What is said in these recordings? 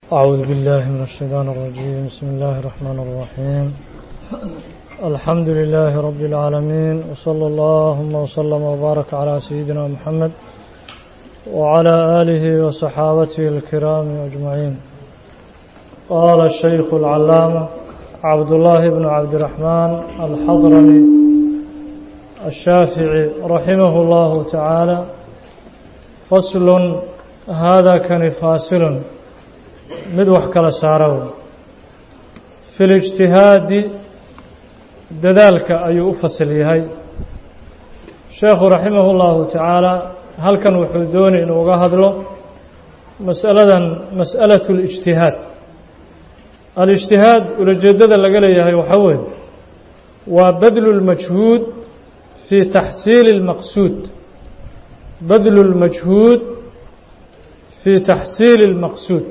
أعوذ بالله من الشيطان الرجيم بسم الله الرحمن الرحيم الحمد لله رب العالمين وصلى اللهم وسلم وبارك على سيدنا محمد وعلى آله وصحابته الكرام أجمعين قال الشيخ العلامة عبد الله بن عبد الرحمن الحضرمي الشافعي رحمه الله تعالى فصل هذا كان فاصل mid wax kala saaro fi lijtihaadi dadaalka ayuu u fasil yahay sheekhu raximah اllahu tacaala halkan wuxuu doonay inuu uga hadlo masaladan masأalaة اlijtihaad alijtihaad ulajeedada laga leeyahay waxaa weeye waa badlu اlmajhuud fi taxsiili اlmaqsuud badlu اlmajhuud fi taxsiili اlmaqsuud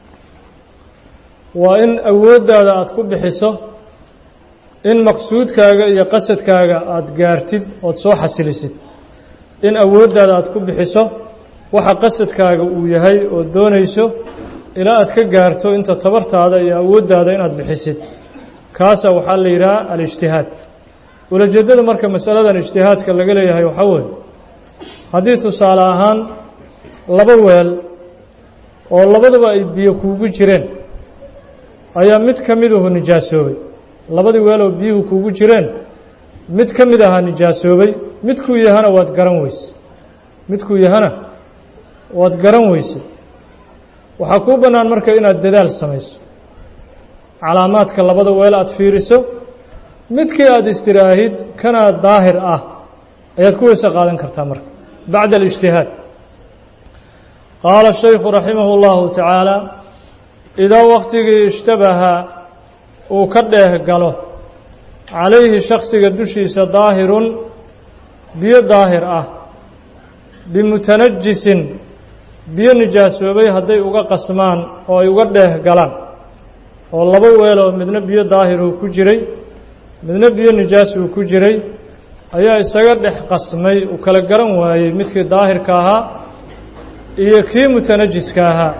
waa in awooddaada aada ku bixiso in maqsuudkaaga iyo qasadkaaga aada gaartid ood soo xasilisid in awooddaada aada ku bixiso waxa qasadkaaga uu yahay ood doonayso ilaa aad ka gaarto inta tabartaada iyo awooddaada inaad bixisid kaasa waxaa la yidhaha alijtihaad ulajeeddada marka masaladan ijtihaadka laga leeyahay waxaa weeye haddii tusaale ahaan laba weel oo labaduba ay biyo kuugu jireen ayaa mid ka miduhu nijaasoobay labadii weeloo biyuhu kuugu jireen mid ka mid ahaa nijaasoobay midkuu yahana waad garan weyse midkuu yahana waad garan weyse waxaa kuu bannaan marka inaad dadaal samayso calaamaadka labada weel aada fiiriso midkii aada istiraahid kana daahir ah ayaad ku weyse qaadan kartaa marka bacda alijtihaad qaala shaykhu raximah اllahu tacaala idaa waktigii ishtabaha uu ka dheeh galo calayhi shaksiga dushiisa daahirun biyo daahir ah bimutanajisin biyo nijaasoobay hadday uga qasmaan oo ay uga dheeh galaan oo laba weel oo midna biyo daahiruu ku jiray midna biyo nijaas uu ku jiray ayaa isaga dhex qasmay uu kala garan waayey midkii daahirka ahaa iyo kii mutanajiska ahaa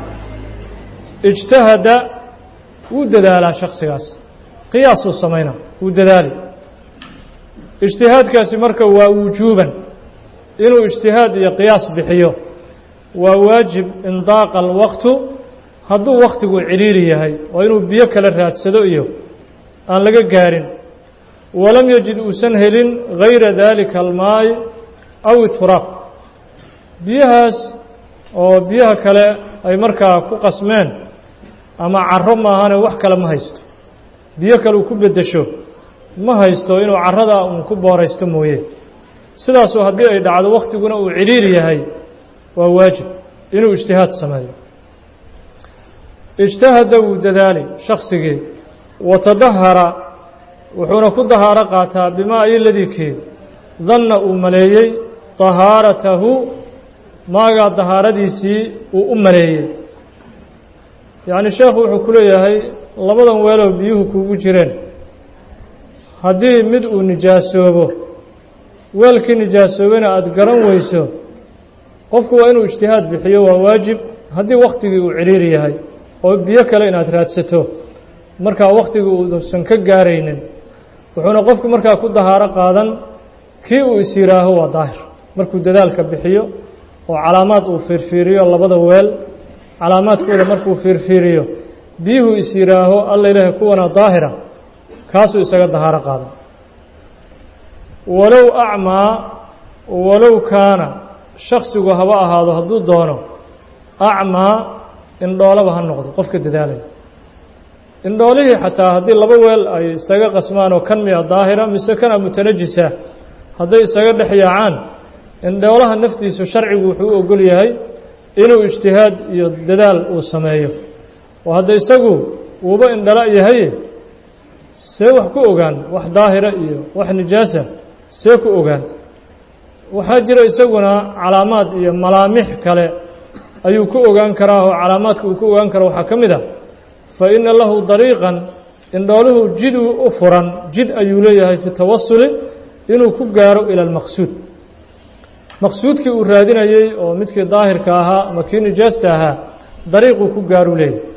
ijtahada wuu dadaalaa shaksigaas qiyaasuu samaynaa wuu dadaali ijtihaadkaasi marka waa wujuuban inuu ijtihaad iyo qiyaas bixiyo waa waajib indaaqa alwaqtu hadduu wakhtigu ciriiri yahay oo inuu biyo kala raadsado iyo aan laga gaarin walam yajid uusan helin gayra daalika almaayi aw ituraaq biyahaas oo biyaha kale ay markaa ku qasmeen ama caro maahane wax kale ma haysto biyo kale uu ku beddesho ma haysto inuu carradaa uun ku booraysto mooye sidaasuu haddii ay dhacdo wakhtiguna uu cidhiiri yahay waa waajib inuu ijtihaad sameeyo ijtahada wuu dadaali shaksigii watadahara wuxuuna ku dahaaro qaataa bimaa ayoladikii danna uu maleeyey dahaaratahu maagaa dahaaradiisii uu u maleeyey yacni sheekhu wuxuu ku leeyahay labadan weeloo biyuhu kuugu jireen haddii mid uu nijaasoobo weelkii nijaasoobena aada garan weyso qofku waa inuu ijtihaad bixiyo waa waajib haddii wakhtigii uu cidhiiri yahay oo biyo kale inaad raadsato markaa wakhtigii uusan ka gaaraynin wuxuuna qofku markaa ku dahaaro qaadan kii uu is yihaaho waa daahir markuu dadaalka bixiyo oo calaamaad uu fiirfiiriyo labada weel calaamaadkooda markuu fiirfiiriyo biyuhu is yihaaho alla ilaahay kuwana daahira kaasuu isaga dahaaro qaada walow acmaa walow kaana shaksigu haba ahaado hadduu doono acmaa indhoolaba ha noqdo qofka dadaalaya indhoolihii xataa haddii laba weel ay isaga qasmaan oo kan miya daahira mise kana mutanajisa hadday isaga dhex yaacaan indhoolaha naftiisu sharcigu wuxuu u ogol yahay inuu ijtihaad iyo dadaal uu sameeyo oo hadda isagu wuuba indhala yahay see wax ku ogaan wax daahira iyo wax nijaasa see ku ogaan waxaa jira isaguna calaamaad iyo malaamix kale ayuu ku ogaan karaa oo calaamaadka uu ku ogaan karo waxaa ka mid ah fa ina lahu dariiqan indhooluhu jiduu u furan jid ayuu leeyahay fi tawasuli inuu ku gaaro ila almaqsuud maqsuudkii uu raadinayey oo midkii daahirka ahaa ama kii nijaasta ahaa dariiquu ku gaaru leeyahy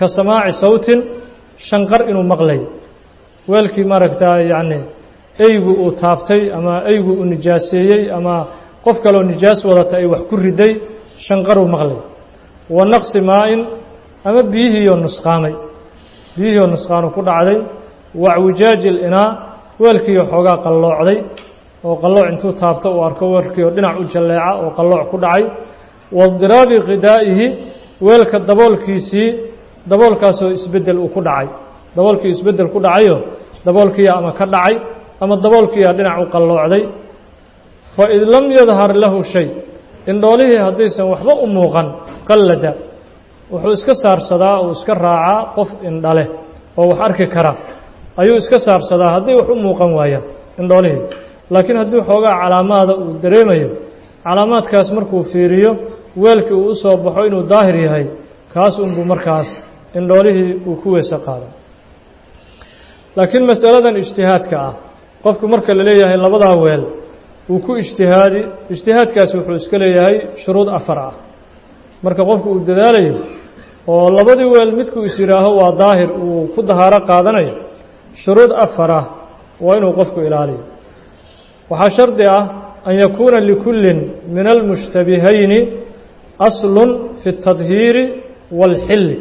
ka samaaci sawtin shanqar inuu maqlayo weelkii maaragtaa yacni eygu uu taabtay ama eygu uu nijaaseeyey ama qof kaloo nijaas wadata ay wax ku riday shanqaruu maqlay wa naqsi maa-in ama biyihiioo nusqaamay biyihiioo nusqaanu ku dhacday wacwijaaji linaa weelkiioo xoogaa qalloocday oo qallooc intuu taabto uu arko weelkiioo dhinac u jalleeca oo qallooc ku dhacay wadiraabi qidaa'ihi weelka daboolkiisii daboolkaasoo isbeddel uu ku dhacay daboolkii isbeddel ku dhacayo daboolkiiyaa ama ka dhacay ama daboolkiiyaa dhinac u qalloocday fa id lam yadhar lahu shay indhoolihii haddaysan waxba u muuqan qallada wuxuu iska saarsadaa uu iska raacaa qof indhaleh oo wax arki kara ayuu iska saarsadaa hadday wax u muuqan waayaan indhoolihii laakiin haddii xoogaa calaamaada uu dareemayo calaamaadkaas markuu fiiriyo weelkii uu u soo baxo inuu daahir yahay kaas unbuu markaas indhoolihii uu ku weyse qaada laakiin masaladan ijtihaadka ah qofku marka la leeyahay labadaa weel uu ku ijtihaadi ijtihaadkaasi wuxuu iska leeyahay shuruud afar ah marka qofku uu dadaalayo oo labadii weel midkuu is yidhaaho waa daahir uu ku dahaaro qaadanayo shuruud afar ah waa inuu qofku ilaaliyo waxaa shardi ah an yakuuna likullin min almushtabihayni aslun fi اtadhiiri wاlxilli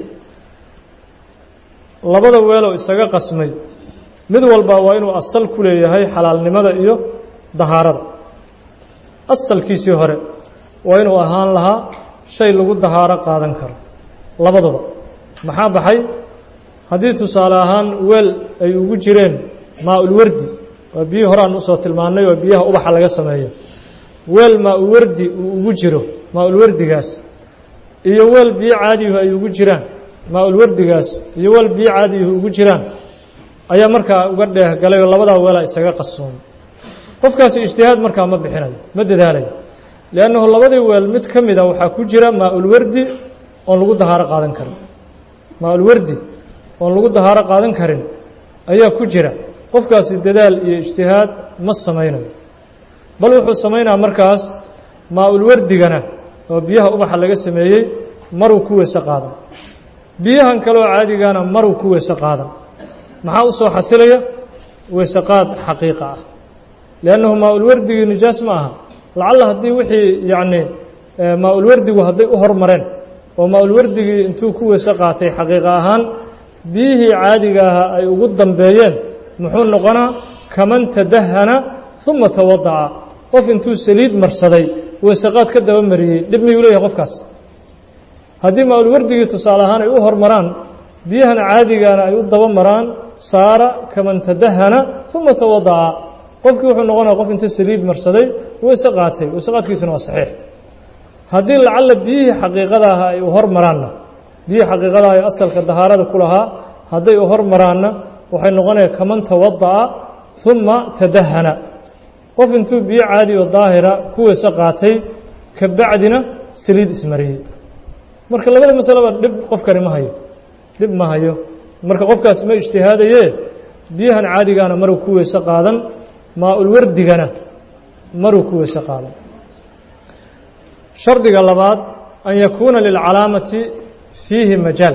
labada weeloo isaga qasmay mid walba waa inuu asal ku leeyahay xalaalnimada iyo dahaarada asalkiisii hore waa inuu ahaan lahaa shay lagu dahaaro qaadan karo labaduba maxaa baxay haddii tusaale ahaan weel ay ugu jireen maa-ulwardi waa biyihii hore aan usoo tilmaannay oo biyaha ubaxa laga sameeyo weel maa-ulwardi uu ugu jiro maa-ulwardigaas iyo weel biyo caadiyuhu ay ugu jiraan maa-ulwardigaas iyo weel biyo caadiyuhu ugu jiraan ayaa markaa uga dheeh galay oo labadaa weelaa isaga qassoomay qofkaasi ijtihaad markaa ma bixinayo ma dadaalayo liannahu labadii weel mid ka mida waxaa ku jira maa-ulwardi oon lagu dahaaro qaadan karin maa-ulwardi oon lagu dahaaro qaadan karin ayaa ku jira qofkaasi dadaal iyo ijtihaad ma samaynayo bal wuxuu samaynaa markaas maa-ulwardigana oo biyaha ubaxa laga sameeyey maruu ku weyse qaadan biyahan kaleoo caadigana maruu ku weyse qaadan maxaa u soo xasilaya weyseqaad xaqiiqa ah liannahu maa-ulwardigii nijaas ma aha lacalla haddii wixii yacni maa-ulwardigu hadday u hormareen oo maa-ulwardigii intuu ku weyse qaatay xaqiiqa ahaan biyihii caadiga ahaa ay ugu dambeeyeen muxuu noqonaa kaman tadahana uma tawadaca qof intuu saliid marsaday weyseqaad ka daba mariyey dhib miyuu leeyahay qofkaas haddii maa-ulwardigii tusaale ahaan ay u hormaraan biyahan caadigana ay u daba maraan saara kaman tadahana uma tawadaca qofkii wuxuu noqonaya qof inta saliid marsaday weyse qaatay weyse qaadkiisana waa saxiix haddii lacalla biyihii xaqiiqada aha ay u hormaraanna biyihii xaqiiqada ah ee asalka dahaarada ku lahaa hadday u hormaraanna waxay noqonaya kaman tawada'a uma tadahana qof intuu biyo caadi oo daahira ku weyse qaatay ka bacdina saliid ismariyey marka labada masaleba dhib qofkani ma hayo dhib ma hayo marka qofkaas ma ijtihaadaye biyahan caadigaana maruu ku weyse qaadan maa-ulwardigana maruu ku weyse qaadan shardiga labaad an yakuuna lilcalaamati fiihi majaal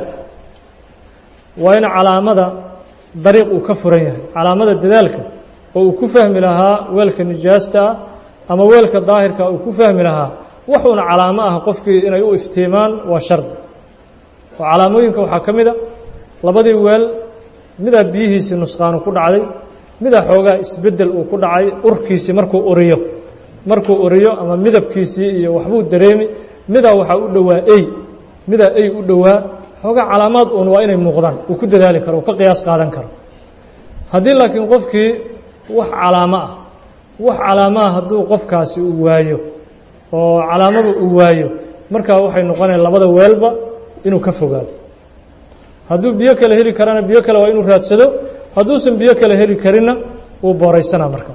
waa in calaamada dariiq uu ka furan yahay calaamada dadaalka oo uu ku fahmi lahaa weelka nijaasta ah ama weelka daahirka uu ku fahmi lahaa waxuuna calaamo ah qofkii inay u iftiimaan waa shardi oo calaamooyinka waxaa ka mid a labadii weel midaa biyihiisii nusqaanu ku dhacday midaa xoogaa isbeddel uu ku dhacay urkiisii markuu uriyo markuu uriyo ama midabkiisii iyo waxbuu dareemi midaa waxaa u dhowaa ey midaa ey u dhowaa xoogaa calaamaad uun waa inay muuqdaan uu ku dadaali karo uu ka qiyaas qaadan karo haddii laakiin qofkii wax calaamo ah wax calaamaha hadduu qofkaasi uu waayo oo calaamadu uu waayo markaa waxay noqonaya labada weelba inuu ka fogaado hadduu biyo kale heli karana biyo kale waa inuu raadsado hadduusan biyo kale heli karinna wuu booraysanaa marka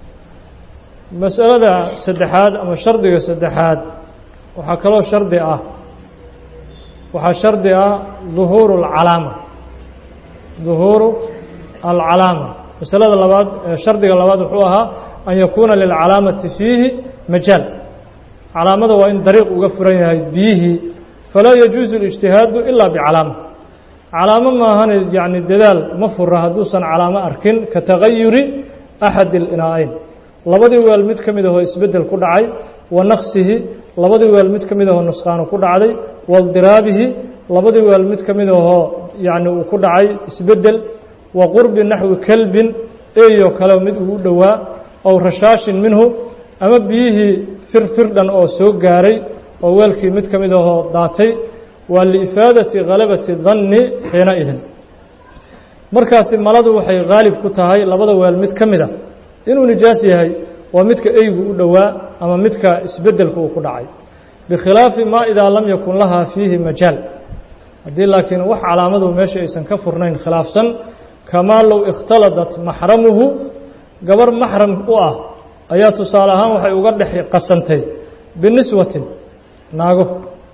masalada saddexaad ama shardiga saddexaad waxaa kaloo shardi ah waxaa shardi ah duhuuru alcalaama duhuuru alcalaama masalada labaad shardiga labaad wuxuu ahaa an yakuuna lilcalaamati fiihi majaal calaamada waa in dariiq uga furan yahay biyihii falaa yajuusu اlijtihaadu ilaa bicalaama calaamo maahane yacni dadaal ma fura hadduusan calaamo arkin ka tagayuri axadi اlinaa-ayn labadii weel mid ka mid ahoo isbeddel ku dhacay wa naqsihi labadii weel mid ka mid ahoo nusqaano ku dhacday waاldiraabihi labadii weel mid ka mid ahoo yacni uu ku dhacay isbeddel wa qurbi naxwi kelbin eeyoo kale mid ugu dhowaa ow rashaashin minhu ama biyihii firfirdhan oo soo gaaray oo weelkii mid ka mid ahoo daatay waa liifaadati khalabati danni xiina idin markaasi maladu waxay haalib ku tahay labada weel mid ka mid a inuu nijaas yahay waa midka eygu u dhowaa ama midka isbeddelka uu ku dhacay bikhilaafi maa idaa lam yakun lahaa fiihi majaal haddii laakiin wax calaamadu meesha aysan ka furnayn khilaafsan kamaa low ikhtaladat maxramuhu gabar maxram u ah ayaa tusaale ahaan waxay uga dhex qasantay biniswatin naago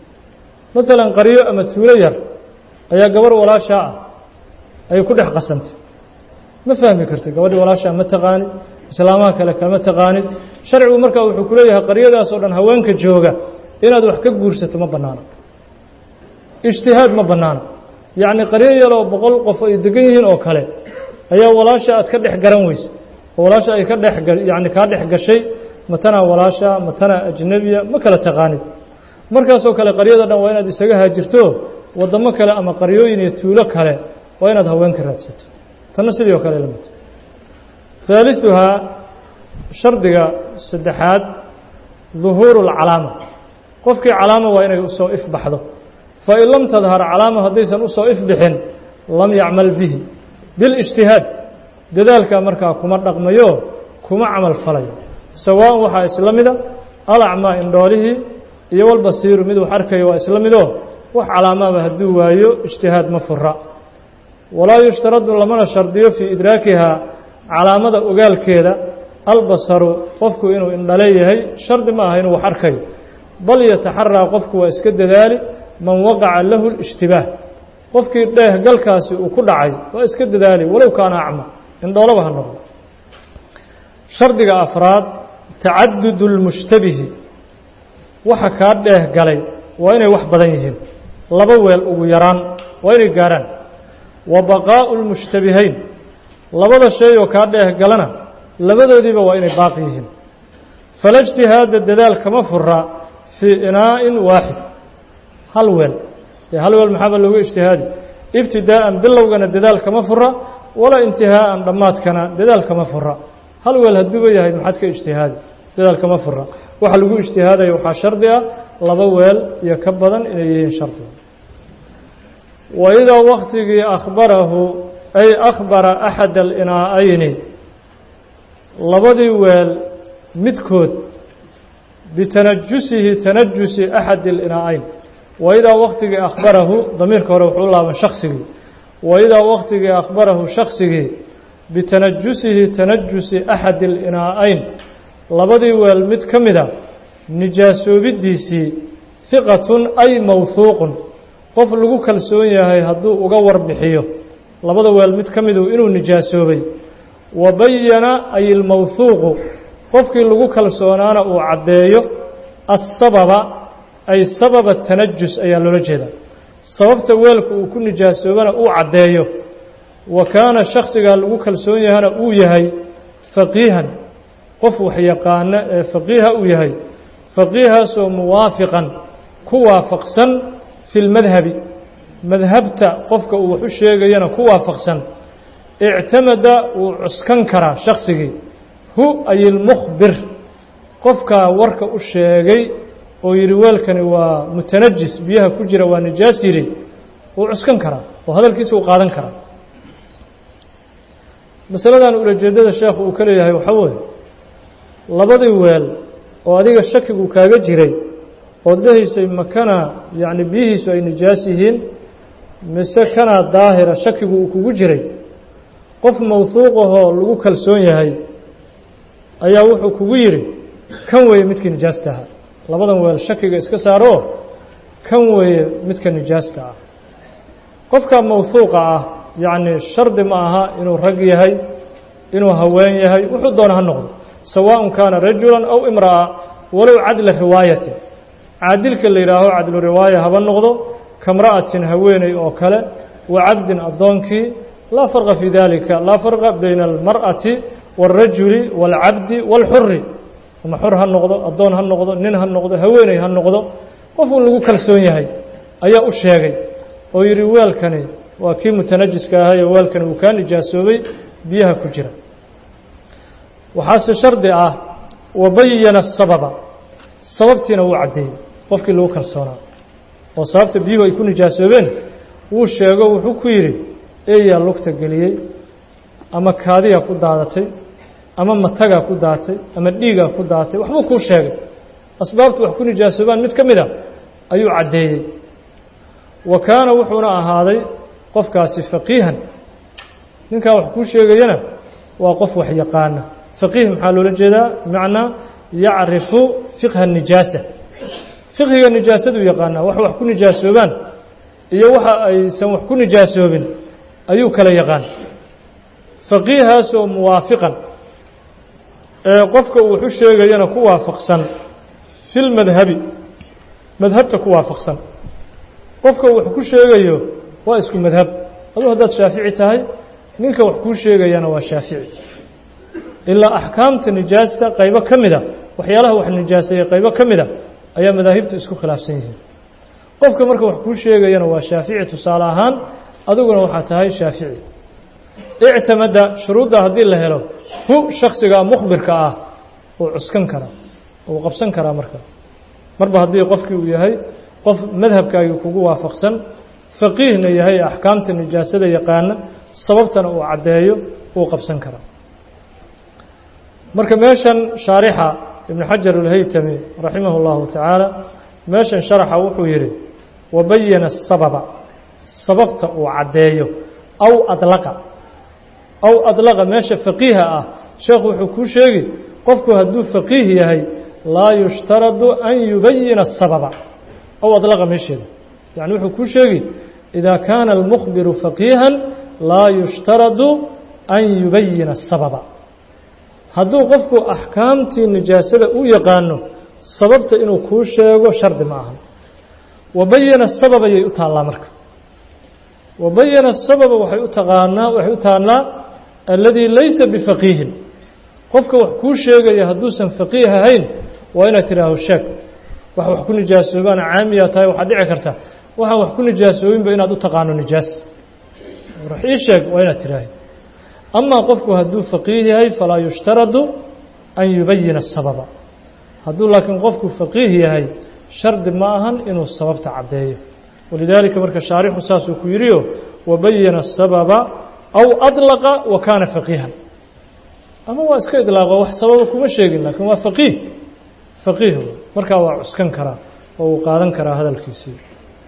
maalan qaryo ama tuulo yar ayaa gabarh walaashaa ah ayay ku dhex qasantay ma fahmi kartid gabadhii walaashaa ma taqaanid islaamaha kale kama taqaanid sharcigu markaa wuxuu ku leeyahay qaryadaas oo dhan haweenka jooga inaad wax ka guursato ma bannaano ijtihaad ma bannaano yacni qaryo yaloo boqol qof ay degan yihiin oo kale ayaa walaasha aad ka dhex garan weysa oo walaasha ay ka dhex yacni kaa dhex gashay matanaa walaasha matanaa ajnebiya ma kala taqaanid markaasoo kale qaryada dhan waa inaad isaga haajirto waddamo kale ama qaryooyin iyo tuulo kale waa inaad haweenka raadsato tanna sidii oo kale lamid haaliثuhaa shardiga saddexaad duhuuru اlcalaama qofkii calaama waa inay usoo ifbaxdo fain lam tadhar calaama haddaysan usoo ifbixin lam yacmal bihi biاlijtihaad dadaalkaa markaa kuma dhaqmayo kuma camal falayo sawaaءan waxaa isla mida alacmaa indhoolihii iyo walbasiiru mid wax arkayo waa isla midoo wax calaamaaba hadduu waayo ijtihaad ma fura walaa yushtaradu lamana shardiyo fii idraakihaa calaamada ogaalkeeda albasaru qofku inuu indhale yahay shardi ma aha inuu wax arkayo bal yataxaraa qofku waa iska dadaali man waqaca lahu اlijtibaah qofkii dheehgalkaasi uu ku dhacay waa iska dadaali walow kaana acma indhoolaba ha noqdo shardiga afraad tacadud اlmushtabihi waxa kaa dheeh galay waa inay wax badan yihiin laba weel ugu yaraan waa inay gaarhaan wa baqaa'u lmushtabihayn labada shay oo kaa dheeh galana labadoodiiba waa inay baaqi yihiin fala ijtihaada dadaal kama fura fii inaa'in waaxid hal weel ee hal weel maxaaba looga ijtihaadi ibtidaa'an bilowgana dadaal kama fura walaa intihaa'an dhammaadkana dadaal kama fura hal weel hadduuba yahay maxaad ka ijtihaadi dadaal kama fura waxa lagu ijtihaadaya waxaa shardi ah laba weel iyo ka badan inay yihiin shardiga wa idaa waktigii akhbarahu ay akhbara axad alinaa'ayni labadii weel midkood bitanajusihi tanajusi axad alinaa'ayn wa idaa waktigii akhbarahu damiirka hore wuxuu u laaban shaksigii wa idaa waktigii akhbarahu shaksigii bitanajusihi tanajusi axad alinaa'ayn labadii weel mid ka mida nijaasoobidiisii hiqatun ay mawhuuqun qof lagu kalsoon yahay hadduu uga warbixiyo labada weel mid ka midu inuu nijaasoobay wa bayana ay ilmawhuuqu qofkii lagu kalsoonaana uu caddeeyo asababa ay sababa tanajus ayaa loola jeedaa sababta weelka uu ku nijaasoobana uu caddeeyo wa kaana shaksigaa lagu kalsoon yahana uu yahay faqiihan qof wax yaqaano ee faqiiha uu yahay faqiihaasoo muwaafiqan ku waafaqsan fi lmadhabi madhabta qofka uu wax u sheegayana ku waafaqsan ictamada wuu cuskan karaa shaksigii hu ay ilmukhbir qofkaa warka u sheegay oo yidhi weelkani waa mutanajis biyaha ku jira waa nijaas yidhi wuu cuskan karaa oo hadalkiisa uu qaadan karaa masaladan ulajeedada sheekhu uu ka leeyahay waxaa weeye labadii weel oo adiga shakigu kaaga jiray ood dhahaysay makana yacni biyihiisu ay nijaas yihiin mise kanaa daahira shakigu uu kugu jiray qof mawhuuqahoo lagu kalsoon yahay ayaa wuxuu kugu yidhi kan weeye midkii nijaasta ahaa labadan weel shakiga iska saaroo kan weeye midka nijaasta ah qofka mawhuuqa ah yacni shardi ma aha inuu rag yahay inuu haween yahay wuxuu doona ha noqdo sawaaءun kaana rajula aw imra'a walow cadla riwaayatin caadilka la yidhaaho cadlu riwaaya haba noqdo kamra'atin haweeney oo kale wa cabdin addoonkii laa farqa fii dalika laa farqa bayna almar'ati wاlrajuli wاlcabdi wاlxuri ama xor ha noqdo addoon ha noqdo nin ha noqdo haweeney ha noqdo qof uu lagu kalsoon yahay ayaa u sheegay oo yidhi weelkani waa kii mutanajiska ahayo weelkani uu kaa nijaasoobay biyaha ku jira waxaase shardi ah wabayana sababa sababtiina wuu caddeeyey qofkii lagu kalsoonaa oo sababta biyuhu ay ku nijaasoobeen wuu sheego wuxuu ku yidhi eeyaa lugta geliyey ama kaadiyaa ku daadatay ama matagaa ku daatay ama dhiigaa ku daatay waxbuu kuu sheegay asbaabtu wax ku nijaasoobaan mid ka mid a ayuu caddeeyey wa kaana wuxuuna ahaaday qofkaasi faqiihan ninkaa wax kuu sheegayana waa qof wax yaqaana faqiih maxaa loola jeedaa bimacnaa yacrifu fiqha nijaasa fiqhiga nijaasaduu yaqaanaa wax wax ku nijaasoobaan iyo waxa aysan wax ku nijaasoobin ayuu kala yaqaan faqiihaasoo muwaafiqan ee qofka uu waxu sheegayana ku waafaqsan fi lmadhabi madhabta ku waafaqsan qofka uu wax ku sheegayo waa isku madhab aduu haddaad shaafici tahay ninka wax kuu sheegayana waa shaafici ilaa axkaamta nijaasta qaybo ka mida waxyaalaha wax nijaaseeyey qaybo ka mida ayaa madaahibtu isku khilaafsan yihiin qofka marka wax kuu sheegayana waa shaafici tusaale ahaan adiguna waxaa tahay shaafici ictamada shuruudda haddii la helo hu shaksiga mukhbirka ah uu cuskan karaa uu qabsan karaa marka marba haddii qofkii uu yahay qof madhabkaagii kugu waafaqsan faqiihna yahay axkaamta nijaasada yaqaana sababtana uu caddeeyo uu qabsan karaa marka meeshan shaarixa ibnu xajar alhaytami raximah اllahu tacaala meeshan sharaxa wuxuu yidhi wabayana sababa sababta uu caddeeyo aw adlaqa aw adlaqa meesha faqiiha ah sheekhu wuxuu kuu sheegi qofku hadduu faqiih yahay laa yushtaradu an yubayina الsababa aw adlaqa meesheeda yani wuxuu kuu sheegi idaa kaana almukhbiru faqiihan laa yushtaradu an yubayina الsababa hadduu qofku axkaamtii nijaasada u yaqaano sababta inuu kuu sheego shardi ma aha wabayana sabab ayay u taallaa marka wabayana sababa waxay u taqaanaa waxay u taallaa alladii laysa bifaqiihin qofka wax kuu sheegaya hadduusan faqiih ahayn waa inaad tidhaaho sheeg wax wax ku nijaasoobaana caamiyaa tahay waxaad dhici karta waxaan wax ku nijaasoobinba inaad u taqaano nijaas wax ii sheeg waa inaad tidhaahi amaa qofku hadduu faqiih yahay falaa yushtaradu an yubayina الsababa hadduu laakiin qofku faqiih yahay shardi ma ahan inuu sababta caddeeyo walidaalika marka shaarixu saasuu ku yidhiyo wabayana الsababa aw adlaqa wa kaana faqiihan ama waa iska idlaaqo wax sababa kuma sheegin laakiin waa faqiih faqiih markaa waa cuskan karaa oo uu qaadan karaa hadalkiisii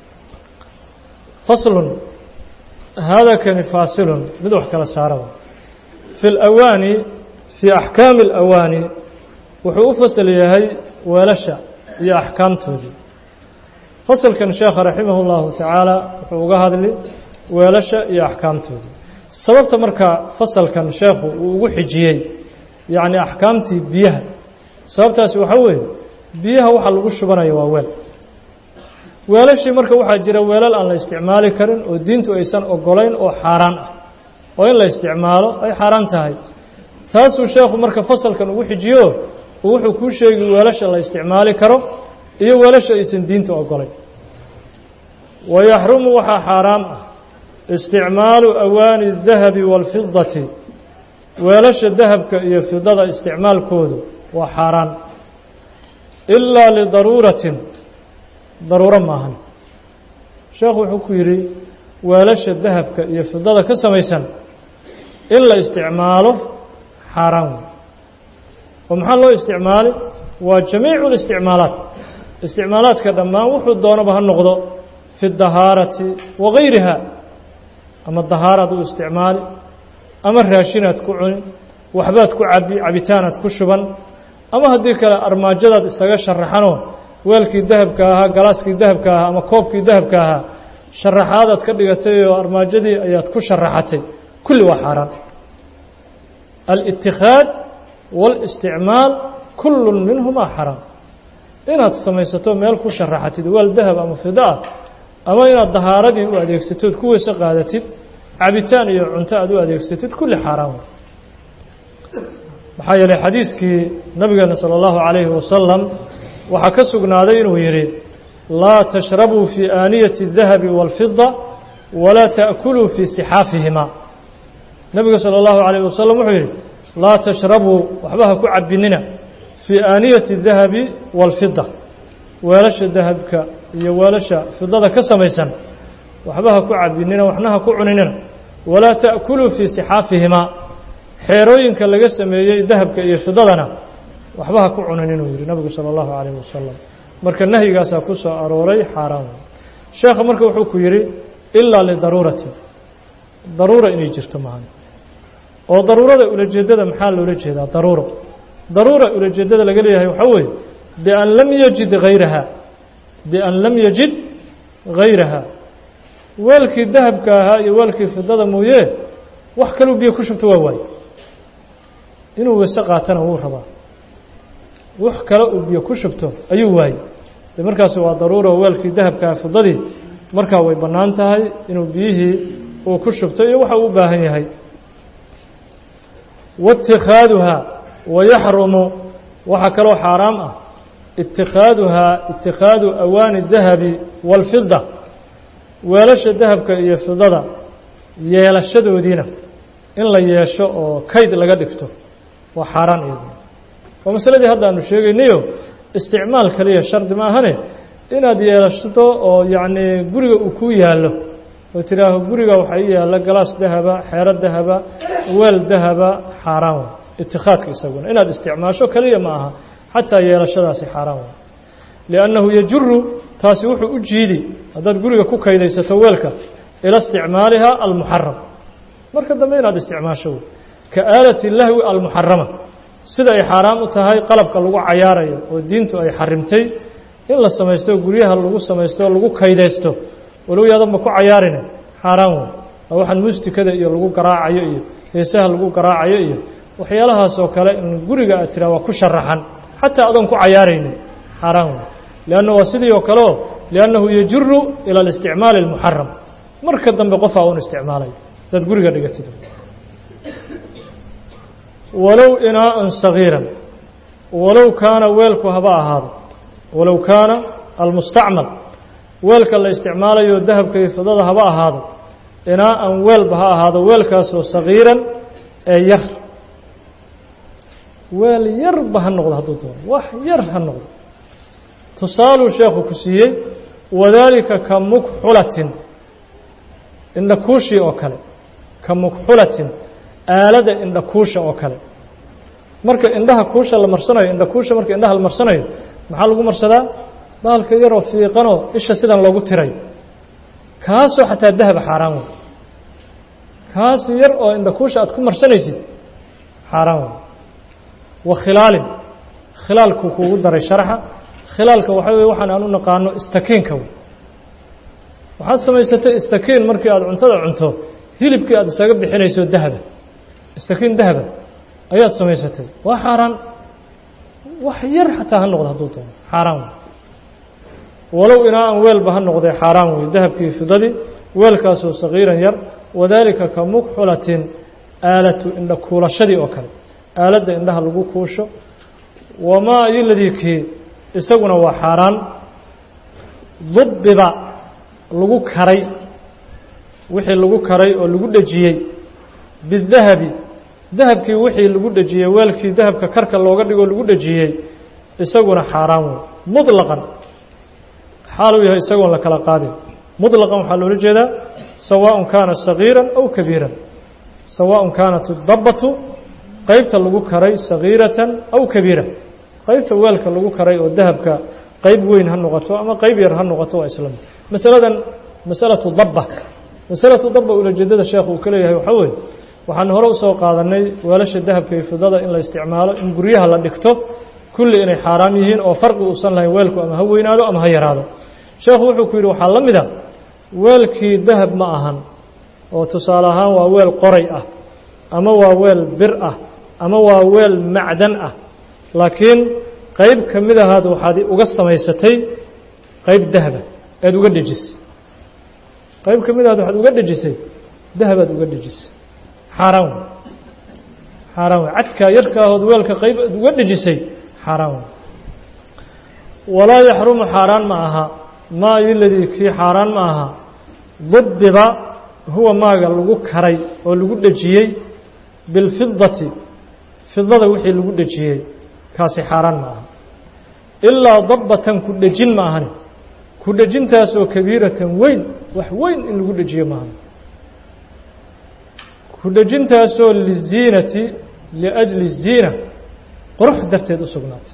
faslun hada kani faasilun mid wax kala saaraba fi اlawaani fii axkaami اlawaani wuxuu u fasal yahay weelasha iyo axkaamtoodii fasalkan sheekha raximah اllahu tacaala wuxuu uga hadli weelasha iyo axkaamtoodii sababta marka fasalkan sheekhu uu ugu xijiyey yacni axkaamtii biyaha sababtaasi waxaa weeye biyaha waxa lagu shubanayo waa weel weelashii marka waxaa jira weelal aan la isticmaali karin oo diintu aysan ogolayn oo xaaraan ah oo in la isticmaalo ay xaaraan tahay taasuu sheekhu marka fasalkan ugu xijiyo oo wuxuu kuu sheegi weelasha la isticmaali karo iyo weelasha aysan diintu ogolayn wayaxrumu waxaa xaaraam ah isticmaalu awaani الdahabi wاlfidati weelasha dahabka iyo fidada isticmaalkoodu waa xaaraan ilaa lidaruuratin daruuro maahan sheekhu wuxuu ku yidhi weelasha dahabka iyo fidada ka samaysan in la isticmaalo xaaraan wey oo maxaa loo isticmaali waa jamiicu اlisticmaalaat isticmaalaadka dhammaan wuxuu doonaba ha noqdo fi اdahaarati wagayriha ama dahaaraad u isticmaali ama raashinaad ku cuni waxbaad ku cabi cabitaanaad ku shuban ama haddii kale armaajadaad isaga sharaxanoo weelkii dahabka ahaa galaaskii dahabka ahaa ama koobkii dahabka ahaa sharaxaadaad ka dhigatay oo armaajadii ayaad ku sharaxatay kulli waa xaaraan alitikhaad waalisticmaal kullu minhumaa xaraam inaad samaysato meel ku sharaxatid weel dahab ama fida ah ama inaad dahaaradii u adeegsatood ku weyse qaadatid cabitaan iyo cunto aad u adeegsatid kulli xaaraan wey maxaa yeelay xadiiskii nabigeena salى اllahu عalayhi wasalam waxaa ka sugnaaday inuu yidhi laa tashrabuu fii aaniyati الdahabi wاlfida walaa taأkuluu fii sixaafihima nebiga salى اllahu عalayh wasalam wuxuu yidhi laa tashrabuu waxba ha ku cabinina fii aaniyati الdahabi wاlfida weelasha dahabka iyo weelasha fidada ka samaysan waxba ha ku cabinina waxna ha ku cuninina walaa taأkuluu fii sixaafihima xeerooyinka laga sameeyey dahabka iyo fidadana waxba ha ku cunin inuu yidhi nabigu salى اllahu عalayh wasalam marka nahyigaasaa ku soo arooray xaaraan sheekha marka wuxuu ku yidhi ilaa lidaruurati daruura inay jirto mahan oo daruurada ulajeedada maxaa loola jeedaa daruuro daruura ulajeedada laga leeyahay waxaa weeye bian lam yajid hayraha bian lam yajid hayraha weelkii dahabka ahaa iyo weelkii fidada mooye wax kaluu biyo ku shubto waa waaye inuu weyse qaatana wuu rabaa wax kale uu biyo ku shubto ayuu waayey de markaasi waa daruura weelkii dahabkaa fidadii markaa way bannaan tahay inuu biyihii uu ku shubto iyo waxa uu u baahan yahay waitikaaduhaa wayaxrumu waxaa kaloo xaaraam ah itikaaduhaa itikaadu awaani dahabi wاlfida weelasha dahabka iyo fidada yeelashadoodiina in la yeesho oo kayd laga dhigto waa xaaraan iyaduna waa masaladii hadda aanu sheegaynayo isticmaal kaliya shardi ma ahane inaad yeelashato oo yacni guriga uu ku yaallo oo tidhaaho guriga waxaa ii yaalla galaas dahaba xeero dahaba weel dahaba xaaraan way itikaadka isaguna inaad isticmaasho kaliya ma aha xataa yeelashadaasi xaaraan way liannahu yajuru taasi wuxuu u jiidi haddaad guriga ku kaydaysato weelka ila isticmaaliha almuxaram marka dambe inaad isticmaasho wey ka aalati lahwi almuxarama sida ay xaaraam u tahay qalabka lagu cayaarayo oo diintu ay xarimtay in la samaysto guryaha lagu samaysto o lagu kaydaysto walow yaadanba ku cayaarine xaaraan wey waa waxaan muustikada iyo lagu garaacayo iyo heesaha lagu garaacayo iyo waxyaalahaas oo kale in guriga aad tiraa waa ku sharaxan xataa adoon ku cayaaraynin xaaraan wey lianna waa sidii oo kaleo liannahu yajuru ila اlisticmaali اlmuxaram marka dambe qofaa un isticmaalay dad guriga dhigatid walow inaaan sagiiran walow kaana weelku haba ahaado walow kaana almustacmal weelka la isticmaalayo dahabka iyo fidada haba ahaado inaaan weelba ha ahaado weelkaasoo sagiiran ee yar weel yarba ha noqdo hadduu doono wax yar ha noqdo tusaaluu sheekhu ku siiyey wadaalika ka mukxulatin indhakuushii oo kale ka mukxulatin aalada indhakuusha oo kale marka indhaha kuusha la marsanayo indhakuusha marka indhaha la marsanayo maxaa lagu marsadaa bahalka yaroo fiiqanoo isha sidan loogu tirayo kaasoo xataa dahaba xaaraan wey kaas yar oo indhakuusha aad ku marsanaysid xaaraan wey wa khilaalin khilaalku kuugu daray sharaxa khilaalka waxaa weye waxaan aan u naqaano istakiinka wey waxaad samaysatay istakiin markii aad cuntada cunto hilibkii aad isaga bixinayso dahaba istakiin dahaba ayaad samaysatay waa xaaraan wax yar xataa ha noqdo hadduu doono xaaraan wey walow inaa-an weelba ha noqdee xaaraan wey dahabkii fidadii weelkaasoo sagiiran yar wadaalika ka mukxulatin aalatu indha kuulashadii oo kale aaladda indhaha lagu kuusho wamaa iyoladii kii isaguna waa xaaraan dubbiba lagu karay wixii lagu karay oo lagu dhejiyey bidahabi dahabkii wixii lagu dhejiyey weelkii dahabka karka looga dhigoo lagu dhejiyey isaguna xaaraan wey muطlaqan xaaluu yahay isagoon la kala qaadin muطlaqan waxaa loola jeedaa sawaaء kaana sagiira aw kabiiran sawaaء kaanat اdabbatu qeybta lagu karay sagiiratan aw kabiira qeybta weelka lagu karay oo dahabka qeyb weyn ha noqoto ama qeyb yar ha noqoto waa islam masaladan masalatu dabba masalatu dabba ulajeedada sheekhu uu ka leeyahay waxaa weeye waxaan hore usoo qaadanay weelasha dahabka iyo fidada in la isticmaalo in guryaha la dhigto kulli inay xaaraam yihiin oo farqi uusan lahayn weelku ama ha weynaado ama ha yaraado sheekhu wuxuu ku yidhi waxaa la mid a weelkii dahab ma ahan oo tusaale ahaan waa weel qoray ah ama waa weel bir ah ama waa weel macdan ah laakiin qeyb ka mid ahaad waxaad uga samaysatay qeyb dahaba eed uga dhejisay qayb ka mid aad waxaad uga dhejisay dahabaad uga dhejisay xaaraan wey xaaraan wey cadkaa yarkaahood weelka qayb aad uga dhejisay xaaraan wey walaa yaxrumu xaaraan ma aha maa iladii kii xaaraan ma aha dubiba huwa maaga lagu karay oo lagu dhejiyey bilfidati fidada wixii lagu dhejiyey kaasi xaaraan ma aha ilaa dabbatan ku dhejin ma ahani ku dhejintaasoo kabiiratan weyn wax weyn in lagu dhejiyo ma ahani ku dhejintaasoo liziinati liajli ziina qurux darteed u sugnaatay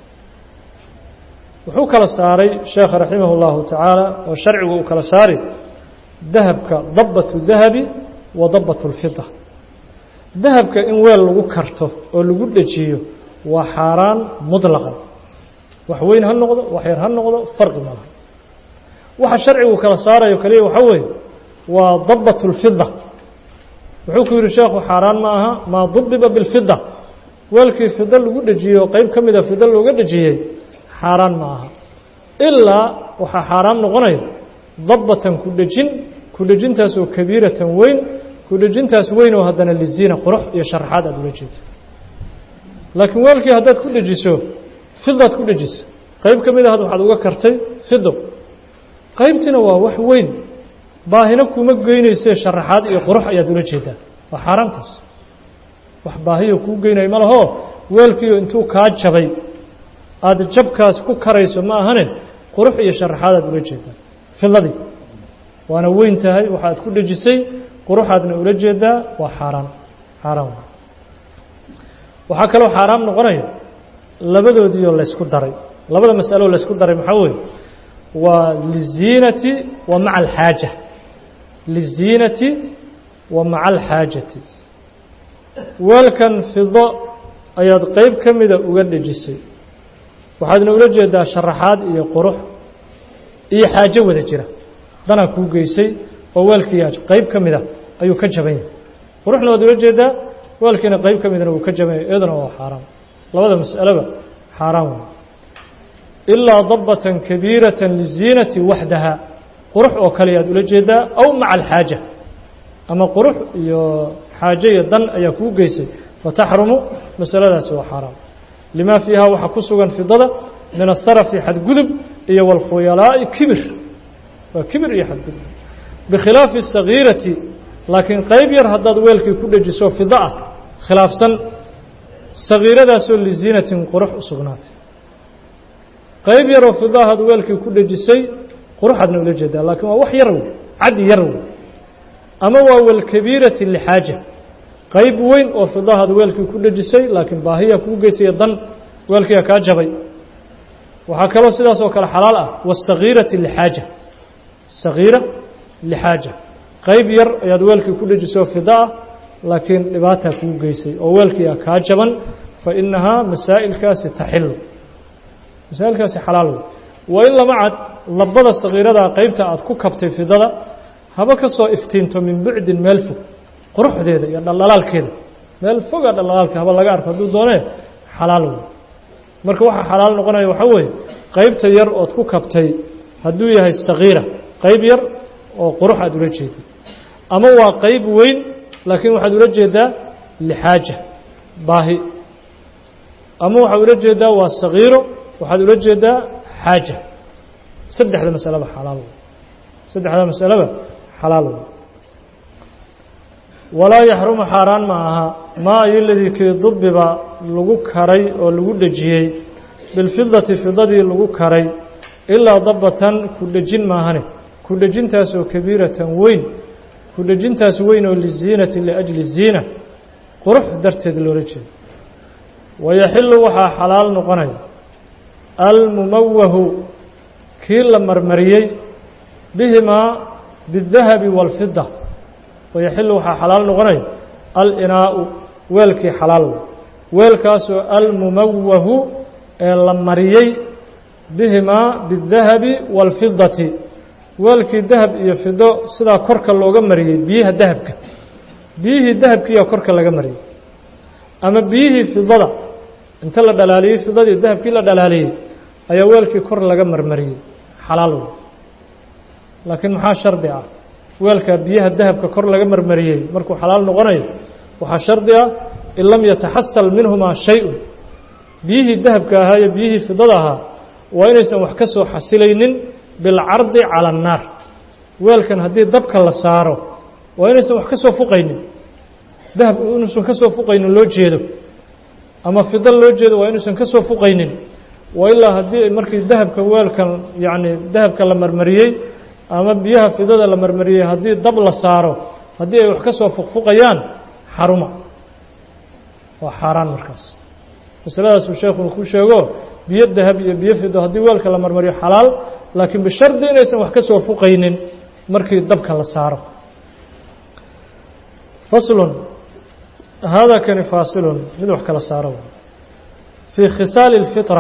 wuxuu kala saaray sheekha raximah اllahu tacaala oo sharcigu uu kala saari dahabka dabbatu dahabi wa dabbat اlfida dahabka in weel lagu karto oo lagu dhejiyo waa xaaraan muطlaqan wax weyn ha noqdo wax yar ha noqdo farqi ma laha waxa sharcigu kala saarayo kaliya waxaa weeye waa dabbat اlfida wuxuu ku yihi sheekhu xaaraan ma aha maa dubiba biاlfida weelkii fida lagu dhejiyo qeyb ka mida fida looga dhejiyey xaaraan ma aha ilaa waxaa xaaraam noqonaya dabbatan ku dhejin ku dhejintaasoo kabiiratan weyn ku dhejintaas weyn oo haddana liziina qurux iyo sharaxaad aada ula jeedo laakiin weelkii haddaad ku dhejiso fidaad ku dhejiso qeyb ka mid a had waxaad uga kartay fido qeybtiina waa wax weyn baahina kuma geynaysee sharaxaad iyo qurux ayaad ula jeedaa waa xaaraantaas wax baahiyo kuu geynaya ma lahoo weelkiiyo intuu kaa jabay aada jabkaas ku karayso ma ahane qurux iyo sharaxaadaad ula jeedaa fidadii waana weyn tahay waxaad ku dhejisay quruxaadna ula jeedaa waa xaaraan xaaraan waxaa kaloo xaaraam noqonaya labadoodiioo laysku daray labada mas'aloo laysku daray maxaa weeye waa liziinati wa maca alxaaja liziinati wa maca alxaajati weelkan fido ayaad qeyb ka mida uga dhejisay waxaadna ula jeedaa sharaxaad iyo qurux iyo xaajo wada jira danaa kuu geysay oo weelkii qeyb ka mida ayuu ka jaban yahay quruxna waad ula jeedaa weelkiina qeyb ka midana wuu ka jaban yahay iyaduna waa xaaraam labada mas'aleba xaaraan wey ilaa dabbatan kabiiratan liziinati waxdaha qurux oo kale ayaad ula jeedaa aw maca alxaaja ama qurux iyo xaajo iyo dan ayaa kuu geysay fataxrumu masaladaasi waa xaaraam lima fiiha waxaa ku sugan fidada min asarafi xadgudub iyo wاlkhuyalaa'i kibir waa kibir iyo xadgudub bikhilaafi الsagiirati laakiin qeyb yar haddaad weelkii ku dhejiso fido ah khilaafsan sagiiradaasoo liziinatin qurux u sugnaatay qeyb yaroo fido ahaad weelkii ku dhejisay quruxaadna ula jeedaa laakiin waa wax yar wey caddi yar wey ama waa walkabiirati lixaaja qayb weyn oo fidahaad weelkii ku dhejisay laakiin baahiya kuu geysaya dan weelkiia kaa jabay waxaa kaloo sidaas oo kale xalaal ah wasagiirati lixaaja sagiira lixaaja qayb yar ayaad weelkii ku dhejisay fida ah laakiin dhibaataa kuu geysay oo weelkiia kaa jaban fa inahaa masaa'ilkaasi taxilu masaa'ilkaasi xalaal wey waa in lama cad labada sagiiradaa qeybta aad ku kabtay fidada haba ka soo iftiinto min bucdin meel fog quruxdeeda iyo dhaldhalaalkeeda meel foga dhaldhalaalka haba laga arko hadduu doonee xalaal wey marka waxaa xalaal noqonaya waxaa weeye qeybta yar ood ku kabtay hadduu yahay sagiira qeyb yar oo qurux aad ula jeedid ama waa qeyb weyn laakiin waxaad ula jeedaa lixaaja baahi ama waxaad ula jeedaa waa sagiiro waxaad ula jeedaa xaaja saddexda masaleba xalaal wey saddexda masaleba xalaal wey walaa yaxrumu xaaraan ma aha maa ayoladii kii dubiba lagu karay oo lagu dhejiyey bilfidati fidadii lagu karay ilaa dabbatan ku dhejin maahane ku dhejintaasoo kabiiratan weyn ku dhejintaas weyn oo liziinati liajli ziina qurux darteed loola jeedo wayaxilu waxaa xalaal noqonaya almumawahu kii la marmariyey bihimaa biاdahabi wاlfida wayaxilu waxaa xalaal noqonaya alinaau weelkii xalaal wey weelkaasoo almumawahu ee la mariyey bihimaa biاdahabi wاlfidati weelkii dahab iyo fido sidaa korka looga mariyey biyaha dahabka biyihii dahabkiiyaa korka laga mariyey ama biyihii fidada inta la dhalaaliyey fidadii dahabkii la dhalaaliyey ayaa weelkii kor laga marmariyey xalaal wey laakiin maxaa shardi ah weelkaa biyaha dahabka kor laga marmariyey markuu xalaal noqonayo waxaa shardi ah in lam yataxasal minhumaa shay-un biyihii dahabka ahaa iyo biyihii fidada ahaa waa inaysan wax ka soo xasilaynin bilcardi cala annaar weelkan haddii dabka la saaro waa inaysan wax ka soo fuqaynin dahab inuusan ka soo fuqaynin loo jeedo ama fido loo jeedo waa inuusan ka soo fuqaynin waa ilaa haddii markii dahabka weelkan yacni dahabka la marmariyey ama biyaha fidada la marmariyey haddii dab la saaro haddii ay wax ka soo fuqfuqayaan xaruma waa xaaraan markaas masaladaasuu sheekhu ku sheego biyo dahab iyo biyo fido haddii weelka la marmariyo xalaal laakiin bishardi inaysan wax ka soo fuqaynin markii dabka la saaro faslun haadaa kani faasilun mid wax kala saaro fii khisaali اlfitra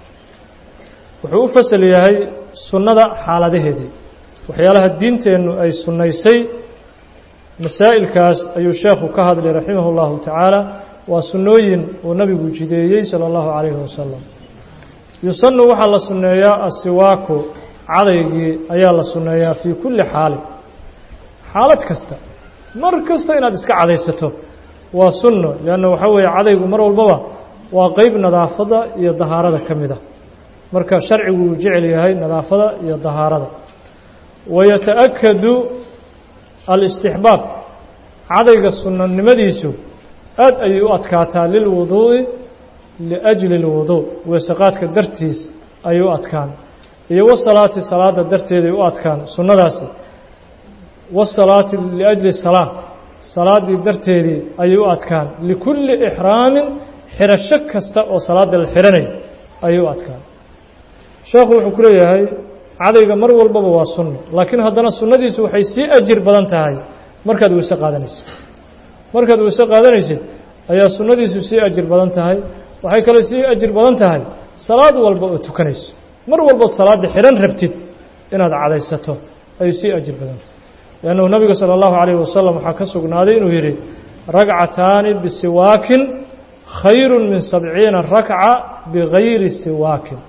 wuxuu u fasal yahay sunnada xaaladaheedii waxyaalaha diinteennu ay sunnaysay masaa'ilkaas ayuu sheekhu ka hadlay raximah اllahu tacaala waa sunnooyin uu nabigu jideeyey salى اllahu calayhi wasalam yusanu waxaa la sunneeyaa asiwaaku cadaygii ayaa la sunneeyaa fii kulli xaalin xaalad kasta mar kasta inaad iska cadaysato waa sunno leanna waxaa weeye cadaygu mar walbaba waa qeyb nadaafadda iyo dahaarada ka mid a marka sharcigu uu jecel yahay nadaafada iyo dahaarada wayata'akadu alistixbaab cadayga sunnanimadiisu aad ayay u adkaataa lilwuduu'i liajli اlwuduu weesaqaadka dartiis ayay u adkaan iyo wasalaati salaada darteeday u adkaan sunnadaasi wasalaati liajli salaa salaaddii darteedii ayay u adkaan likulli ixraamin xirasho kasta oo salaada la xihanayo ayay u adkaan sheekhu wuxuu ku leeyahay cadayga mar walbaba waa sunno laakiin haddana sunnadiisu waxay sii ajir badan tahay markaad weyse qaadanaysid markaad weyse qaadanaysid ayaa sunnadiisu sii ajir badan tahay waxay kale sii ajir badan tahay salaad walba oo tukanayso mar walbood salaadda xidhan rabtid inaad cadaysato ayay sii ajir badan tahay leannahu nabiga sala allahu calayhi wasalam waxaa ka sugnaaday inuu yidhi ragcataani bisiwaakin khayru min sabciina rakca bigayri siwaakin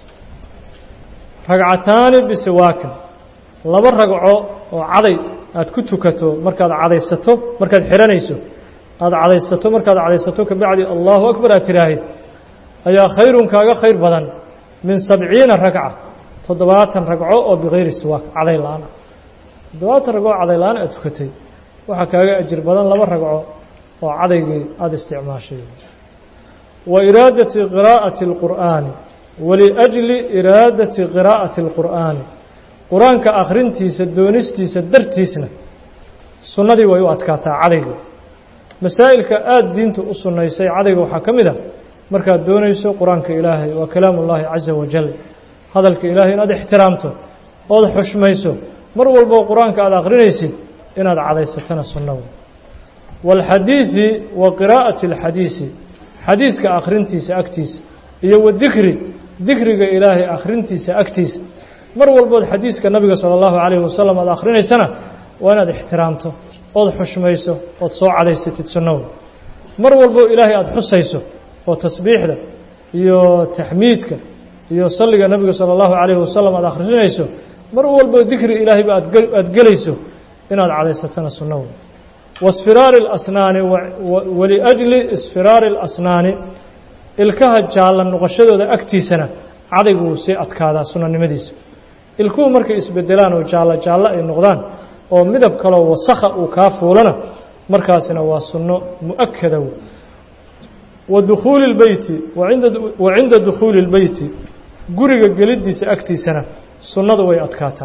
ragcataani bisiwaakin laba ragco oo caday aad ku tukato markaad cadaysato markaad xidhanayso aada cadaysato markaad cadaysato kabacdi allahu akbar aad tiraahid ayaa khayrun kaaga khayr badan min sabciina ragca toddobaatan ragco oo bikayri siwaak caday la-aan ah toddobaatan ragco caday la-aan aad tukatay waxaa kaaga ajir badan laba ragco oo cadaygii aada isticmaashay wa iraadati qiraa'ati اlqur'aani waliajli iraadati qiraa'ati اlqur'aani qur-aanka akhrintiisa doonistiisa dartiisna sunnadii way u adkaataa cadaygii masaa'ilka aada diinta u sunnaysay cadayga waxaa ka mid a markaad doonayso qur-aanka ilaahay waa kalaamu ullaahi caza wajal hadalka ilaahay inaad ixtiraamto ood xushmayso mar walboo qur-aanka aada akhrinaysid inaad cadaysatana sunno wey waalxadiidi wa qiraa'ati alxadiisi xadiiska akhrintiisa agtiisa iyo wadikri dikriga ilaahay akhrintiisa agtiisa mar walbood xadiiska nabiga sala allahu calayhi wasalam aad akhrinaysana waa inaad ixtiraamto ood xushmayso ood soo cadaysatid sunnawe mar walbo ilaahay aada xusayso oo tasbiixda iyo taxmiidka iyo salliga nebiga sala allahu calayhi wasalam aad akhrinayso mar walbo dikri ilaahayba aadaada gelayso inaad cadaysatana sunnawe waisfiraari اlasnaani waliajli isfiraari اlasnaani ilkaha jaalla noqoshadooda agtiisana cadaygu wuu sii adkaadaa sunnanimadiisa ilkuhu markay isbedelaan oo jaallo jaallo ay noqdaan oo midab kaloo wasakha uu kaa fuulana markaasina waa sunno mu'akada wey wa dukhuuli اlbeyti wa cinda dukhuuli اlbeyti guriga geliddiisa agtiisana sunnadu way adkaataa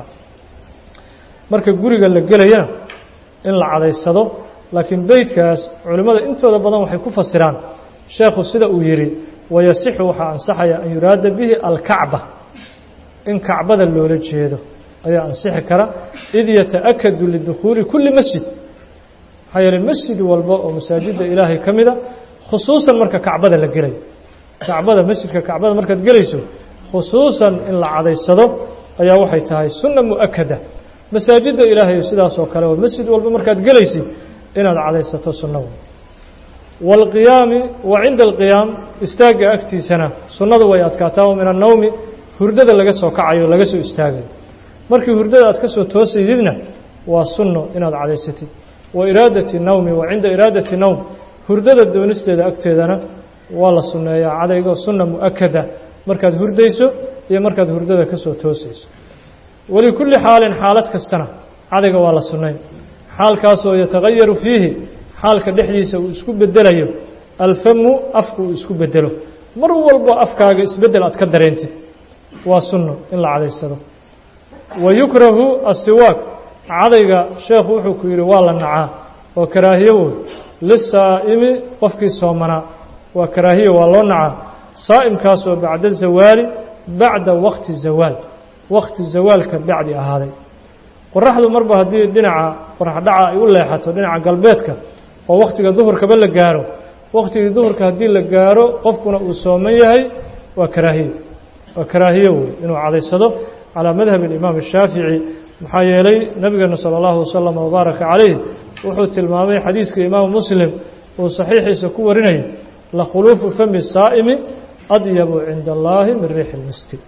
marka guriga la gelayana in la cadaysado laakiin beytkaas culimmada intooda badan waxay ku fasiraan sheekhu sida uu yidhi wayasixu waxaa ansaxaya an yuraada bihi alkacba in kacbada loola jeedo ayaa ansixi kara id yataأkadu lidukhuuli kuli masjid maxaa yeeley masjid walba oo masaajidda ilaahay ka mida khusuusan marka kacbada la gelayo kacbada masjidka kacbada markaad gelayso khusuusan in la cadaysado ayaa waxay tahay sunna mu'akada masaajidda ilaahay sidaas oo kale oo masjid walba markaad gelaysid inaad cadaysato sunna wey wاlqiyaami wa cinda alqiyaam istaagga agtiisana sunnadu way adkaataa oo min annowmi hurdada laga soo kacayo laga soo istaagayo markii hurdada aad ka soo toosaydidna waa sunno inaad cadaysatid wa iraadati nawmi wa cinda iraadati nowm hurdada doonisteeda agteedana waa la sunneeyaa cadaygo sunna mu'akada markaad hurdayso iyo markaad hurdada ka soo toosayso walikulli xaalin xaalad kastana cadayga waa la sunnayn xaalkaasoo yatagayaru fiihi xaalka dhexdiisa uu isku bedelayo alfamu afku uu isku bedelo mar walbo afkaaga isbeddel aad ka dareentid waa sunno in la cadaysado wa yukrahu asiwaak cadayga sheekhu wuxuu ku yidhi waa la nacaa oo karaahiyo woy lisaa'imi qofkii soomanaa waa karaahiyo waa loo nacaa saa'imkaasoo bacda zawaali bacda wakti zawaal wakti zawaalka bacdi ahaaday qoraxdu marba haddii dhinaca qoraxdhaca ay u leexato dhinaca galbeedka oo wakhtiga duhurkaba la gaaro wakhtigii duhurka haddii la gaaro qofkuna uu sooman yahay waa karaahiyo waa karaahiyo wey inuu cadaysado calaa madhab alimaam الshaafici maxaa yeelay nebigeena salى اllahu waslama wbaaraka calayh wuxuu tilmaamay xadiiska imaamu muslim uu saxiixiisa ku warinayay lakhuluufu fami saa'imi adyabu cinda allahi min riixi اlmiski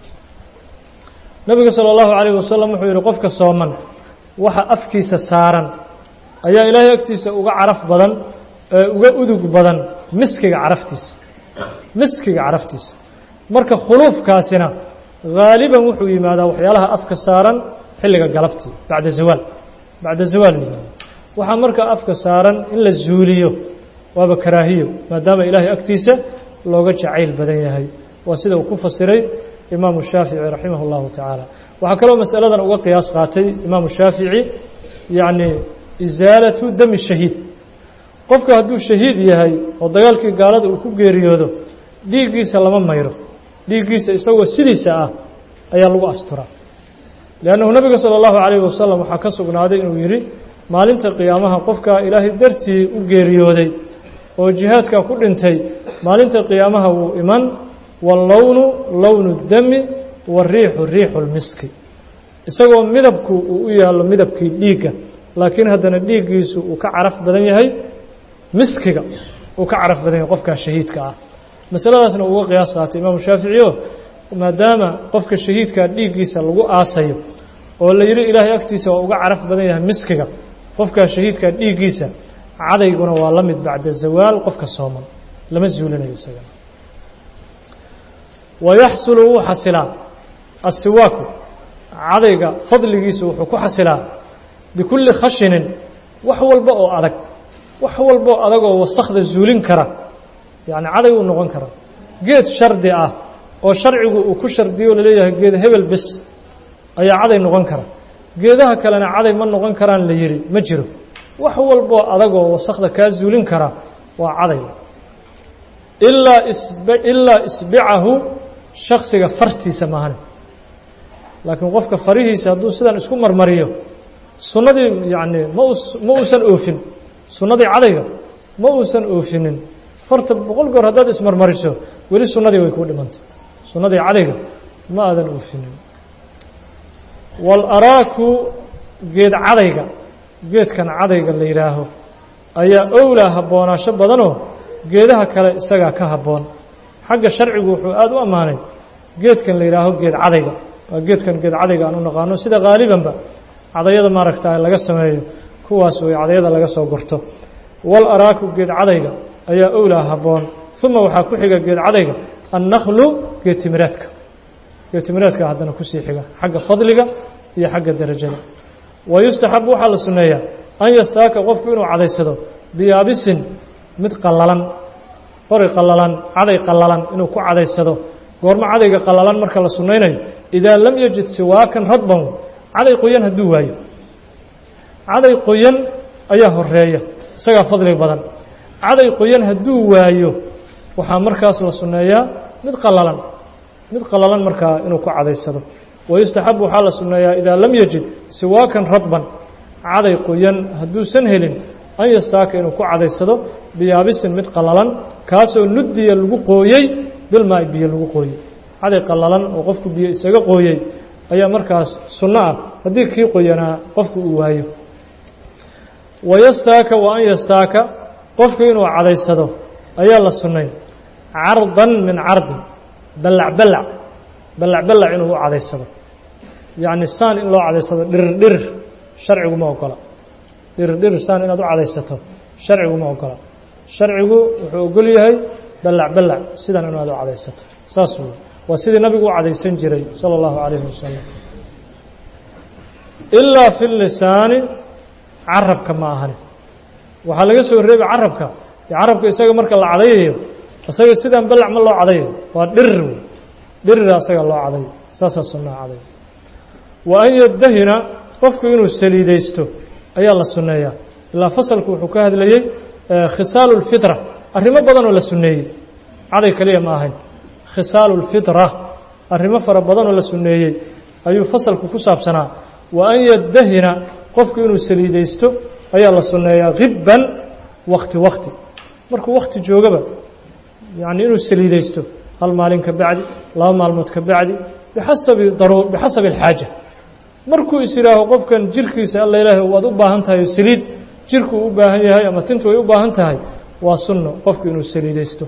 nebiga salى اllahu calayh wasalam wuxuu yihi qofka sooman waxa afkiisa saaran ayaa ilaahay agtiisa uga caraf badan ee uga udug badan miskiga caraftiisa miskiga caraftiisa marka khuluufkaasina haaliban wuxuu yimaadaa waxyaalaha afka saaran xilliga galabtii bacda zawaal bacda zawaal yimaada waxaa marka afka saaran in la zuuliyo waaba karaahiyo maadaama ilaahay agtiisa looga jacayl badan yahay waa sida uu ku fasiray imaamu shaafici raximah اllahu tacaala waxaa kaloo masaladan uga qiyaas qaatay imaamu shaafici yacni isaalatu dami shahiid qofka hadduu shahiid yahay oo dagaalkii gaalada uu ku geeriyoodo dhiiggiisa lama mayro dhiiggiisa isagoo sidiisa ah ayaa lagu asturaa liannahu nebiga sala allahu calayhi wasalam waxaa ka sugnaaday inuu yidhi maalinta qiyaamaha qofkaa ilaahay dartii u geeriyooday oo jihaadkaa ku dhintay maalinta qiyaamaha wuu iman wallownu lownu dami wariixu riixu lmiski isagoo midabku uu u yaallo midabkii dhiigga laakiin haddana dhiiggiisu uu ka caraf badan yahay miskiga uu ka caraf badan yahay qofkaa shahiidka ah masaladaasna uga qiyaas qaatay imaamu shaafici o maadaama qofka shahiidkaa dhiiggiisa lagu aasayo oo la yidhi ilaahay agtiisa waa uga caraf badan yahay miskiga qofkaa shahiidkaa dhiiggiisa cadayguna waa la mid bacda zawaal qofka sooman lama zuulinayo isagana wayaxsulu wuu xasilaa asiwaaku cadayga fadligiisa wuxuu ku xasilaa bikulli khashinin wax walba oo adag wax walba oo adag oo wasakda zuulin kara yacni caday uu noqon kara geed shardi ah oo sharcigu uu ku shardiyo laleeyahay geed hebel bis ayaa caday noqon kara geedaha kalena caday ma noqon karaan la yidhi ma jiro wax walboo adagoo wasakda kaa zuulin kara waa caday ilaa isb ilaa isbicahu shaksiga fartiisa maahane laakiin qofka farihiisa hadduu sidan isku marmariyo sunnadii yacni ma us ma uusan oofin sunnadii cadayga ma uusan oofinin farta boqol goor haddaad ismarmariso weli sunnadii way kuu dhimantay sunnadii cadayga ma aadan oofinin waalaraaku geed cadayga geedkan cadayga la yidhaaho ayaa owlaa habboonaasho badanoo geedaha kale isagaa ka habboon xagga sharcigu wuxuu aada u ammaanay geedkan la yidhaaho geed cadayga waa geedkan geed cadayga aan u naqaano sida haalibanba cadayada maaragta laga sameeyo kuwaas way cadayada laga soo gorto wal araaku geed cadayga ayaa owlaa habboon uma waxaa ku xiga geed cadayga annaklu geed timiraadka geed timiraadka haddana kusii xiga xagga fadliga iyo xagga derajada wa yustaxabu waxaa la sunneeyaa an yastaaka qofku inuu cadaysado biyaabisin mid qallalan qori qallalan caday qallalan inuu ku cadaysado goormo cadayga qallalan marka la sunnaynayo idaa lam yajid siwaakan radban caday qoyan hadduu waayo caday qoyan ayaa horeeya isagaa fadli badan caday qoyan hadduu waayo waxaa markaas la sunneeyaa mid qallalan mid qallalan markaa inuu ku cadaysado wayustaxabu waxaa la sunneeyaa idaa lam yajid siwaakan radban caday qoyan hadduusan helin an yastaaka inuu ku cadaysado biyaabisin mid qallalan kaasoo nudiya lagu qooyey bilmaa biyo lagu qooyey caday qallalan oo qofku biyo isaga qooyey ayaa markaas sunno ah haddii kii qoyanaa qofku uu waayo wayastaaka wa an yastaaka qofku inuu cadaysado ayaa la sunnay cardan min cardin ballac ballac ballac ballac inuu u cadaysado yacni saan in loo cadaysado dhirir dhirir sharcigu ma ogola dhirdhir saan inaad u cadaysato sharcigu ma ogola sharcigu wuxuu ogol yahay ballac ballac sidan inaad u cadaysato saas wey waa sidii nabigu u cadaysan jiray sala allahu calayhi wasalam ilaa fi lisaani carabka ma ahani waxaa laga soo reebay carabka carabka isaga marka la cadayayo isaga sidaan ballac ma loo cadayo waa dhirir wey dhirira isaga loo cadayo saasaa sunnaha caday wa an yadahina qofku inuu saliidaysto ayaa la sunneeyaa ilaa fasalku wuxuu ka hadlayey khisaalu lfitra arrimo badan oo la sunneeyey caday keliya ma ahayn khisaalu lfitra arrimo fara badan oo la sunneeyey ayuu fasalku ku saabsanaa wa an yadahina qofku inuu saliidaysto ayaa la sunneeyaa hibban wakti wakti markuu wakti joogaba yacni inuu saliidaysto hal maalin ka bacdi laba maalmood ka bacdi bixasabi daru bixasabi alxaaja markuu is yidhaaho qofkan jirkiisa alla ilaahay waad u baahan tahay oo saliid jirku u baahan yahay ama tintu ay u baahan tahay waa sunno qofku inuu saliidaysto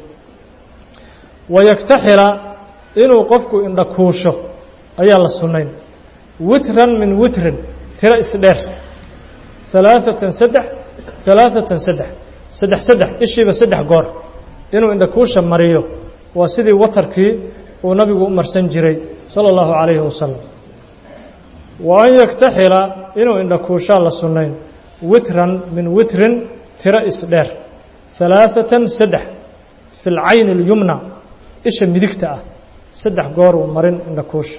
wayaktaxila inuu qofku indhakuusho ayaa la sunnayn witran min witrin tiro isdheer halaaثatan saddex halaaثatan saddex saddex saddex ishiiba saddex goor inuu indhakuusha mariyo waa sidii watarkii uu nabigu u marsan jiray salى اllahu عalayhi wasalam wa an yaktaxila inuu indhakuushaa la sunnayn witran min witrin tiro isdheer halaaثatan saddex fi اlcayn اlyumna isha midigta ah saddex goor uu marin indhakuusha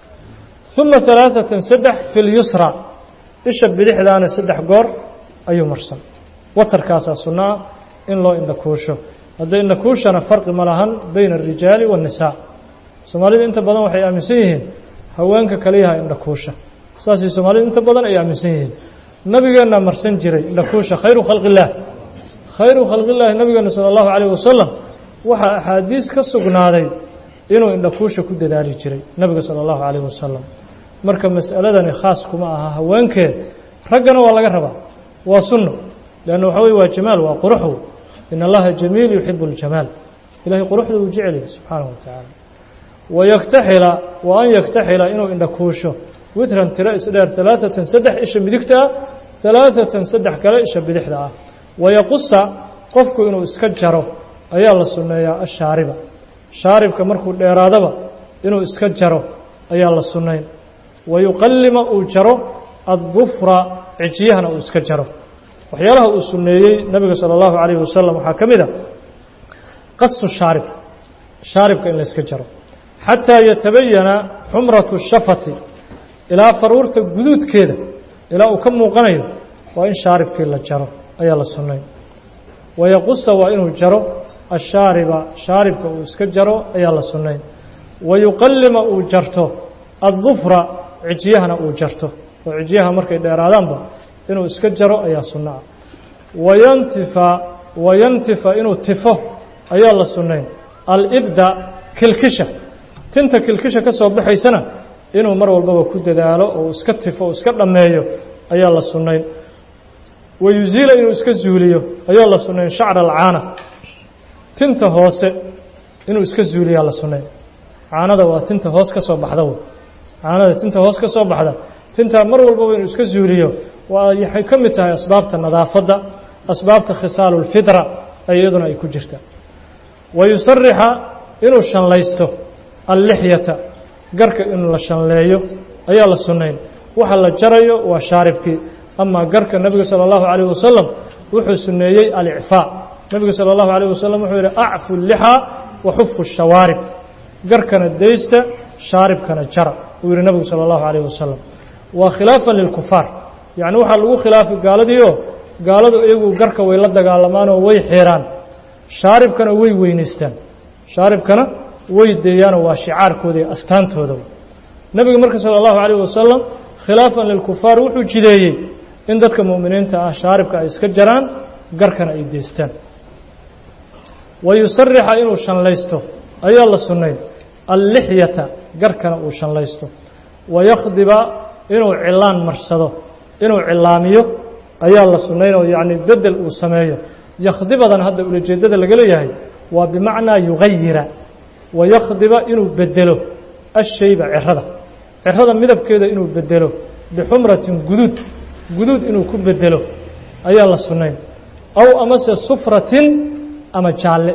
ثuma ثalaaثatan saddex fi اlyusra isha bidixdaana saddex goor ayuu marsan watarkaasaa sunno ah in loo indhakuusho hadda indhakuushana farqi ma lahan bayna الrijaali والnisaa soomaalida inta badan waxay aaminsan yihiin haweenka kaliyaha indhakuusha saasay soomaalida inta badan ay aaminsan yihiin nabigeennaa marsan jiray indhakuusha khayru khalqi illaah khayru khalqi illaahi nabigeena salى اllahu عalيه wasalam waxaa axaadiis ka sugnaaday inuu indhakuusha ku dadaali jiray nebiga salى اllahu عalيه wasalam marka mas'aladani khaas kuma aha haweenkeed raggana waa laga rabaa waa sunno leanna waxa weye waa jamaal waa quruxw in allaha jamiil yuxibu اljamaal ilahay quruxda uu jecel yahay subxaanaه wa tacaala wayaktaxila wa an yaktaxila inuu indhakuusho witran tiro isdheer halaaثatan saddex isha midigta ah halaaثatan saddex kale isha bidixda ah wayaqusa qofku inuu iska jaro ayaa la sunneeyaa ashaariba shaaribka markuu dheeraadaba inuu iska jaro ayaa la sunnayn wayuqallima uu jaro addufra cijiyahana uu iska jaro waxyaalaha uu sunneeyey nebiga salى اllahu عalayه wasalam waxaa ka mid a qasu shaarib shaaribka in la iska jaro xataa yatabayana xumratu shafati ilaa faruurta guduudkeeda ilaa uu ka muuqanayo waa in shaaribkii la jaro ayaa la sunnayn wayaqusa waa inuu jaro ashaariba shaaribka uu iska jaro ayaa la sunnayn wayuqallima uu jarto addufra cijyahana uu jarto oo cijyaha markay dheeraadaanba inuu iska jaro ayaa sunno ah wayantifa wayantifa inuu tifo ayaa la sunnayn alibda kilkisha tinta kilkisha ka soo baxaysana inuu mar walbaba ku dadaalo oo iska tifo o iska dhammeeyo ayaa la sunnayn wayuziila inuu iska zuuliyo ayaa la sunnayn shacra alcaana tinta hoose inuu iska zuuliyaa la sunnayn caanada waa tinta hoos ka soo baxda wey caanada tinta hoos ka soo baxda tintaa mar walbaba inuu iska zuuliyo waa waxay ka mid tahay asbaabta nadaafadda asbaabta khisaalu lfitra ay iyaduna ay ku jirta wayusarixa inuu shanlaysto allixyata garka inuu la shanleeyo ayaa la sunnayn waxa la jarayo waa shaaribkii amaa garka nebiga salى اllahu عalيه wasalam wuxuu suneeyey alicfaa nebiga salى اllahu عalيه wasalam wuxuu yihi acfu lixaa waxufu shawaarib garkana daysta shaaribkana jara uu yihi nebigu salى اllahu عalيه wasalam waa khilaafan lilkufaar yacni waxaa lagu khilaafay gaaladiioo gaaladu iyagu garka way la dagaalamaanoo way xeeraan shaaribkana way weynaystaan shaaribkana way deeyaanoo waa shicaarkooda iyo astaantooda nebiga marka salى اllahu عalيه wasalam khilaafan lilkufaar wuxuu jideeyey in dadka mu'miniinta ah shaaribka ay iska jaraan garkana ay deystaan wayusarixa inuu shanlaysto ayaa la sunnayn allixyata garkana uu shanlaysto wayakhdiba inuu cilaan marsado inuu cilaamiyo ayaa la sunnayn oo yacni bedel uu sameeyo yakhdibadan hadda ulajeeddada laga leeyahay waa bimacnaa yugayira wayakhdiba inuu bedelo ashayba cirada cirada midabkeeda inuu bedelo bixumratin guduud guduud inuu ku bedelo ayaa la sunnayn aw amase sufratin ama jaalle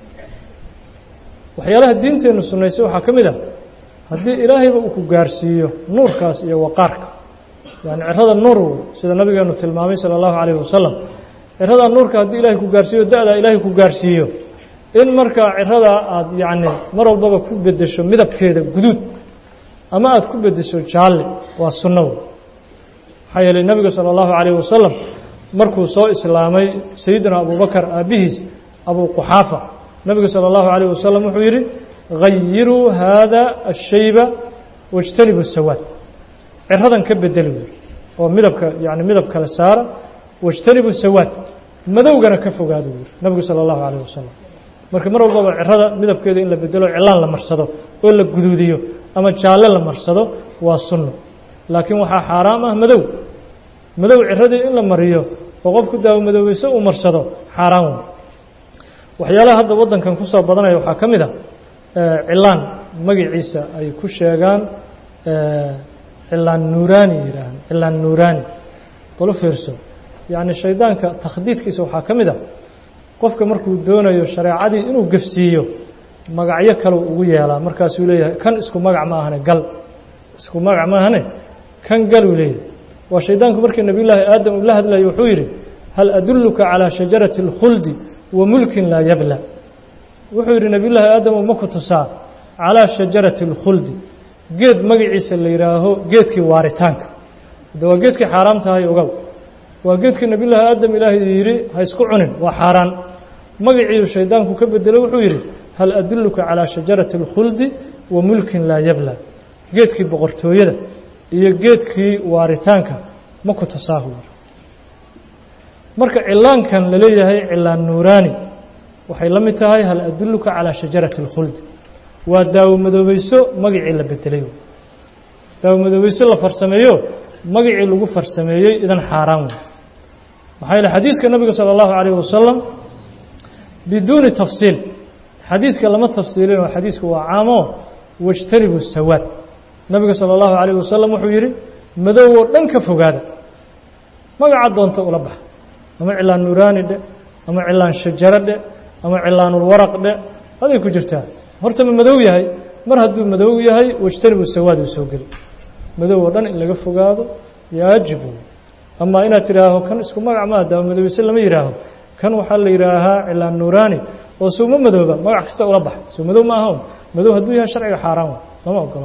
waxyaalaha diinteennu sunnaysay waxaa ka mid ah haddii ilaahayba uu ku gaarsiiyo nuurkaas iyo waqaarka yani cirada nuur wey sida nabigeenu tilmaamay sala allahu calayhi wasalam ciradaa nuurka haddii ilaahay ku gaarsiiyo da-daa ilaahay ku gaarsiiyo in markaa ciradaa aada yacni mar walbaba ku beddesho midabkeeda guduud ama aada ku beddesho jaalle waa sunno wey maxaa yeelay nebiga sala allahu calayhi wasalam markuu soo islaamay sayidina abubakar aabbihiis abu quxaafa nebiga salى اllahu عalيه wasalam wuxuu yidhi gayiruu haada الshayba wاjtanibu sawaad ciradan ka bedeli wey oo midabka yani midab kale saara wاjtanibu sawaad madowgana ka fogaado wy nebigu salى اllahu عalيه wasalam marka mar walbaba cirada midabkeeda in la bedelo cilaan la marsado oo la guduudiyo ama jaalle la marsado waa sunno laakiin waxaa xaaraam ah madow madow ciradii in la mariyo oo qofku daawo madoweyso uu marsado xaaraan wey waxyaalaha hadda waddankan ku soo badanaya waxaa ka mid a cilaan magaciisa ay ku sheegaan cilaan nuuraani yidhaahaan cilaan nuuraani balu fiirso yacni shaydaanka takhdiidkiisa waxaa ka mid a qofka markuu doonayo shareecadii inuu gefsiiyo magacyo kaleu ugu yeelaa markaasuu leeyahay kan isku magac ma ahane gal isku magac ma ahane kan galuu leeyahay waa shaydaanku markii nebiyullaahi aadam uu la hadlayo wuxuu yidhi hal adulluka calaa shajarati اlkhuldi wa mulkin laa yabla wuxuu yidhi nebiyullaahi aadam uma ku tusaa calaa shajarati اlkhuldi geed magaciisa la yidhaaho geedkii waaritaanka de waa geedkii xaaraam tahay ogow waa geedkii nebiyullaahi aadam ilaahay yidhi ha isku cunin waa xaaraan magaciiu shaydaanku ka bedelo wuxuu yidhi hal adulluka calaa shajarati اlkhuldi wa mulkin laa yabla geedkii boqortooyada iyo geedkii waaritaanka ma ku tusaahu marka cilaankan la leeyahay cilaan nuuraani waxay la mid tahay hal adulluka calaa shajarati اlkhuldi waa daawo madoobayso magacii la bedelay daawo madoobayso la farsameeyo magacii lagu farsameeyey idan xaaraan wey maxaa yeele xadiiska nabiga salى اllahu عalayه wasalam biduuni tafsiil xadiiska lama tafsiilin oo xadiisku waa caamo wاjtanibu sawaad nabiga salى اllahu عalayه wasalam wuxuu yidhi madow oo dhan ka fogaada magaca doonta ula baxa ama cilaan nuuraani dhe ama cilaan shajaro dhe ama cilaanulwaraq dhe aday ku jirtaa horta ma madow yahay mar hadduu madow yahay wajtanibu sawaad uu soo geli madow oo dhan in laga fogaado yaajibu ama inaad tidhaaho kan isku magac maa daawo madoweyse lama yidhaaho kan waxaa la yidhaahaa cilaan nuuraani oo suuma madooba magac kasta ula baxa suu madow ma ahan madow hadduu yahay sharciga xaaraan lama ogolo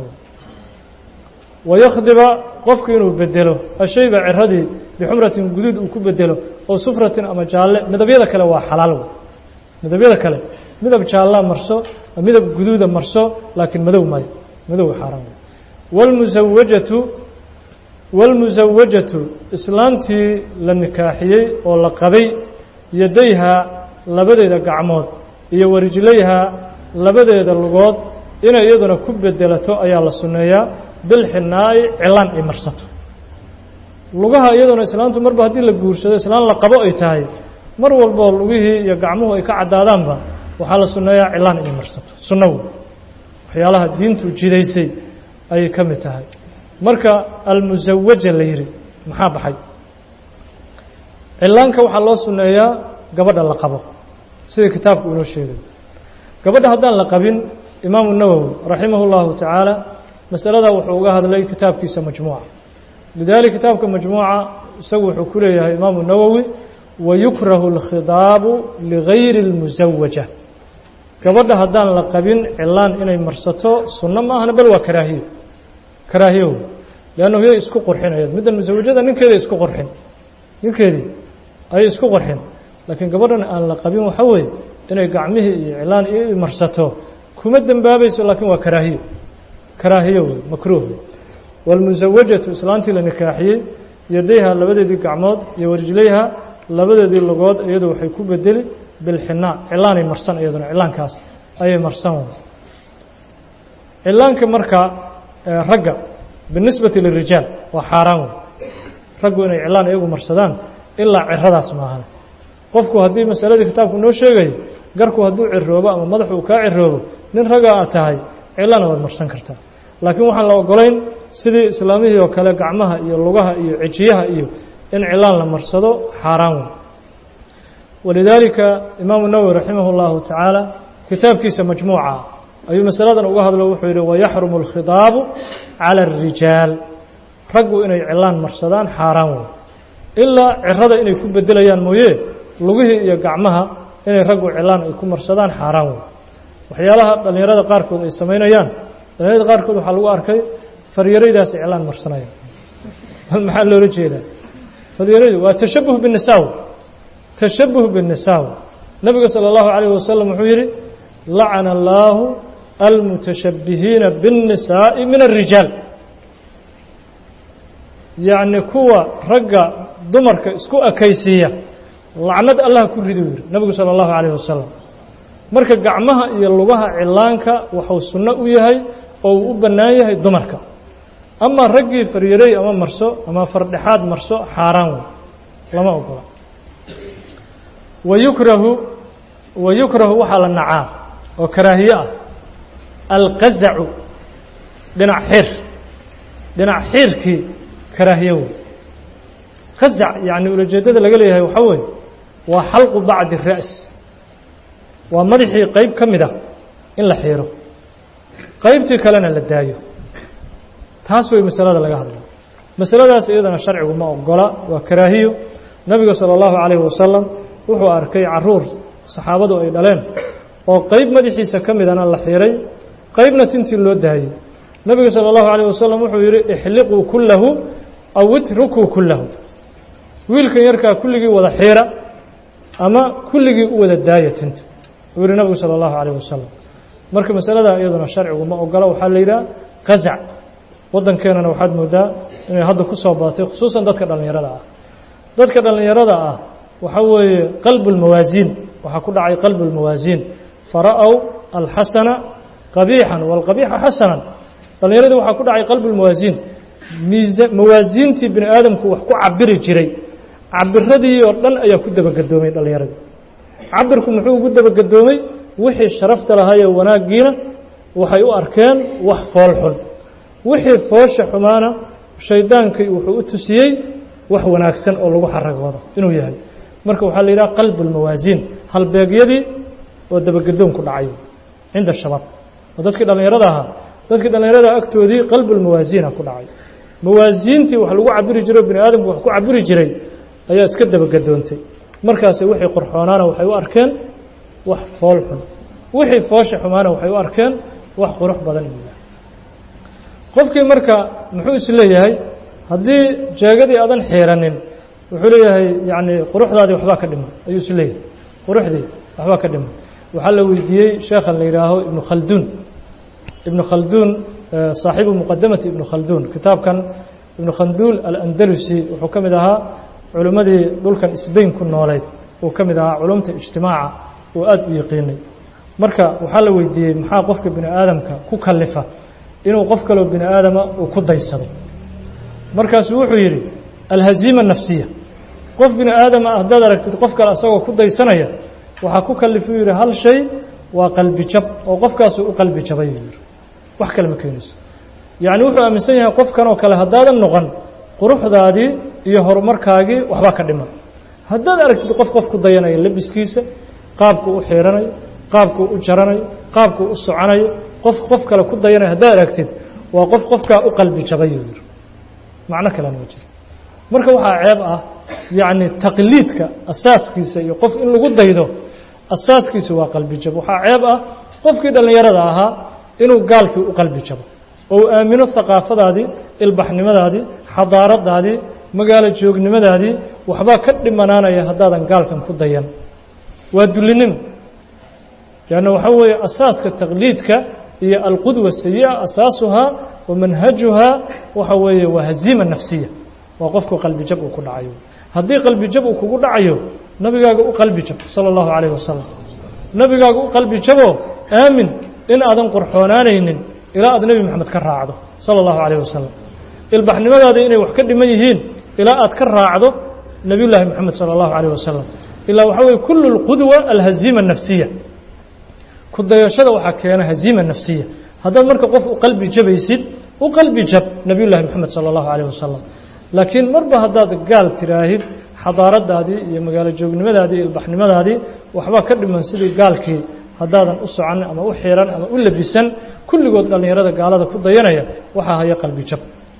wayakhdiba qofku inuu bedelo ashayba ciradii bixumratin guduud uu ku bedelo oo sufratin ama jaalle midabyada kale waa xalaal wey midabyada kale midab jaallaa marso midab guduuda marso laakiin madow maayo madow xaaraan wey wاlmusawajatu wاlmusawajatu islaantii la nikaaxiyey oo la qabay yadayhaa labadeeda gacmood iyo warijlayhaa labadeeda lugood inay iyaduna ku bedelato ayaa la sunneeyaa bilxinaa'i cilaan ay marsato lugaha iyaduna islaantu marba haddii la guursado islaan la qabo ay tahay mar walboo lugihii iyo gacmuhu ay ka caddaadaanba waxaa la sunneeyaa cilaan inay marsato sunno wey waxyaalaha diintu jidaysay ayay ka mid tahay marka almusawaja la yidhi maxaa baxay cilaanka waxaa loo sunneeyaa gabadha la qabo sida kitaabku inoo sheegay gabadha haddaan la qabin imaamu nawowi raximah اllahu tacaala masaladaa wuxuu uga hadlay kitaabkiisa majmuuca lidalik kitaabka majmuuca isagu wuxuu ku leeyahay imaamu nawowi wayukrahu اlkhidaabu ligayri اlmusawaja gabadha haddaan la qabin cilaan inay marsato sunno ma ahna bal waa karaahiyo karaahiyo wey leannahu yay isku qorxinayad middan musawajada ninkeeday isku qorxin ninkeedii ayay isku qorxin laakiin gabadhan aan la qabin waxa weeye inay gacmihii iyo cilaan i marsato kuma dembaabayso laakiin waa karaahiyo karaahiyo wey makruuh wاlmusawajatu islaantii la nikaaxiyey yadayha labadeedii gacmood iyo warijlayha labadeedii lugood iyadu waxay ku bedeli bilxinaa cilaanay marsan iyaduna cilaankaas ayay marsan cilaanka marka ragga binisbati lirijaal waa xaaraan wey raggu inay cilaan iyagu marsadaan ilaa ciradaas maahan qofku haddii masaladii kitaabku noo sheegayo garku hadduu ciroobo ama madaxu uu kaa ciroobo nin ragaa aad tahay cilaana waad marsan kartaa laakiin waxaan la ogolayn sidii islaamihii oo kale gacmaha iyo lugaha iyo cejiyaha iyo in cilaan la marsado xaaraan wey walidaalika imaamu nawowi raximah اllahu tacaala kitaabkiisa majmuuca ayuu masaladan uga hadlo wuxuu yidhi wayaxrumu اlkhidaabu calى الrijaal raggu inay cilaan marsadaan xaaraan wey ilaa cirada inay ku bedelayaan mooye lugihii iyo gacmaha inay raggu cilaan ay ku marsadaan xaaraan wey waxyaalaha dhallinyarada qaarkood ay samaynayaan dhallinyarada qaarkood waxaa lagu arkay faryaraydaas cilaan marsanaya maxaa loola jeedaa faryaraydu waa tashabuh binisaaw tashabuh binisaaw nabiga salى اllahu عalayه wasalam wuxuu yidhi lacana allaahu almutashabbihiina biالnisaaءi min الrijaal yacni kuwa ragga dumarka isku ekaysiiya lacnad allah ku ridu yidhi nabigu salى اllahu عalayه wasalam marka gacmaha iyo lugaha cilaanka waxuu sunno u yahay oo uu u bannaan yahay dumarka ama raggii faryarey ama marso ama fardhexaad marso xaaraan wey lama ogola wayukrahu wayukrahu waxaa la nacaa oo karaahiye ah alqazacu dhinac xiir dhinac xiirkii karaahiye wey qazac yacni ulajeeddada laga leeyahay waxaa weeye waa xalqu bacdi ra's waa madaxii qeyb ka mid ah in la xiiro qeybtii kalena la daayo taas way masalada laga hadla masaladaas iyadana sharcigu ma ogola waa karaahiyo nabiga salى اllahu عalayه wasalam wuxuu arkay caruur saxaabadu ay dhaleen oo qeyb madaxiisa ka midana la xiray qeybna tintii loo daayey nabiga salى اllahu عalيه wasalam wuxuu yihi ixliquu kulahu aw itrukuu kulahu wiilkan yarkaa kulligii wada xiira ama kulligii u wada daaya tinta uu yihi nabigu salى اllahu عalيه wasalam marka masalada iyaduna sharcigu ma ogola waxaa la yidhaha qazac waddankeenana waxaad moodaa inay hadda ku soo badatay khusuusan dadka dhallinyarada ah dadka dhallinyarada ah waxaa weeye qalbu اlmawaasiin waxaa ku dhacay qalbu اlmawaasiin fara'ow alxasana qabiixan wاlqabiixa xasanan dhallinyaradii waxaa ku dhacay qalbu اlmawaasiin miisa mawaasiintii bini aadamku wax ku cabiri jiray cabiradii oo dhan ayaa ku dabagedoomay dhallinyaradii cabirku muxuu ugu dabagedoomay wixii sharafta lahaayee wanaaggiina waxay u arkeen wax fool xun wixii foosha xumaana shaydaankii wuxuu u tusiyey wax wanaagsan oo lagu xaragoodo inuu yahay marka waxaa la yidhaha qalbu اlmawaasiin halbeegyadii oo dabagedoonku dhacay cinda shabaab oo dadkii dhallinyarada ahaa dadkii dhallinyarada agtoodii qalbu lmawaasiina ku dhacay mawaasiintii wax lagu cabiri jiro bini aadamku wax ku cabiri jiray ayaa iska dabagedoontay markaasi wixii qorxoonaana waxay u arkeen wax fool xun wixii foosha xumaana waxay u arkeen wax qurux badan inuu yahay qofkii marka muxuu isleeyahay haddii jeegadii aadan xiiranin wuxuu leeyahay yacni quruxdaadii waxbaa ka dhiman ayuu isleeyahay quruxdii waxbaa ka dhiman waxaa la weydiiyey sheekhan la yidhaaho ibnu khalduun ibnu khalduun saaxiibu muqadamati ibnu khalduun kitaabkan ibnu khalduul alandalusi wuxuu ka mid ahaa culimmadii dhulkan sbain ku nooleyd uu ka mid ahaa culumta ijtimaaca uu aada u yaqiinay marka waxaa la weydiiyey maxaa qofka bini aadamka ku kalifa inuu qof kaloo bini aadama uu ku daysado markaasuu wuxuu yidhi alhaziima nafsiya qof bini aadama ah haddaad aragtid qof kale asagoo ku daysanaya waxaa ku kalifuu yidhi hal shay waa qalbi jab oo qofkaasuu u qalbi jabay yuu yidhi wax kale ma keenayso yacni wuxuu aaminsan yahay qofkan oo kale haddaadan noqon quruxdaadii iyo horumarkaagii waxbaa ka dhiman haddaad aragtid qof qof ku dayanaya labiskiisa qaabkuu u xiiranayo qaabkuu u jaranayo qaabkuu u soconayo qof qof kale ku dayanaya haddaad aragtid waa qof qofkaa u qalbi jabay yuu yidhi macno kalena ma jiro marka waxaa ceeb ah yacni taqliidka asaaskiisa iyo qof in lagu daydo asaaskiisa waa qalbi jab waxaa ceeb ah qofkii dhallinyarada ahaa inuu gaalkii u qalbi jabo oo uu aamino haqaafadaadii ilbaxnimadaadii xadaaradaadii magaalo joognimadaadii waxbaa ka dhimanaanaya haddaadan gaalkan ku dayan waa dullinimo leanna waxaa weeye asaaska taqliidka iyo alqudwa sayi'a asaasuhaa wa manhajuhaa waxa weeye waa haziima nafsiya waa qofku qalbi jab uu ku dhacayo haddii qalbi jab uu kugu dhacayo nabigaaga u qalbi jab sala allahu calayh wasalam nabigaaga u qalbi jabo aamin in aadan qorxoonaanaynin ilaa aad nebi moxamed ka raacdo sala allahu calayh wasalam ilbaxnimadaada inay wax ka dhiman yihiin ilaa aad ka raacdo nebiyullaahi moxamed sala allahu calayh wasalam ilaa waxaa weye kullu lqudwa alhaziima nafsiya ku dayashada waxaa keena haziima nafsiya haddaad marka qof u qalbi jabaysid u qalbi jab nebiyullahi moxamed sala allahu calayh wasalam laakiin marba haddaad gaal tiraahid xadaaradaadii iyo magaalo joognimadaadii iyo ilbaxnimadaadii waxbaa ka dhiman sidii gaalkii haddaadan u socan ama u xiran ama u labisan kulligood dhallinyarada gaalada ku dayanaya waxaa haya qalbi jab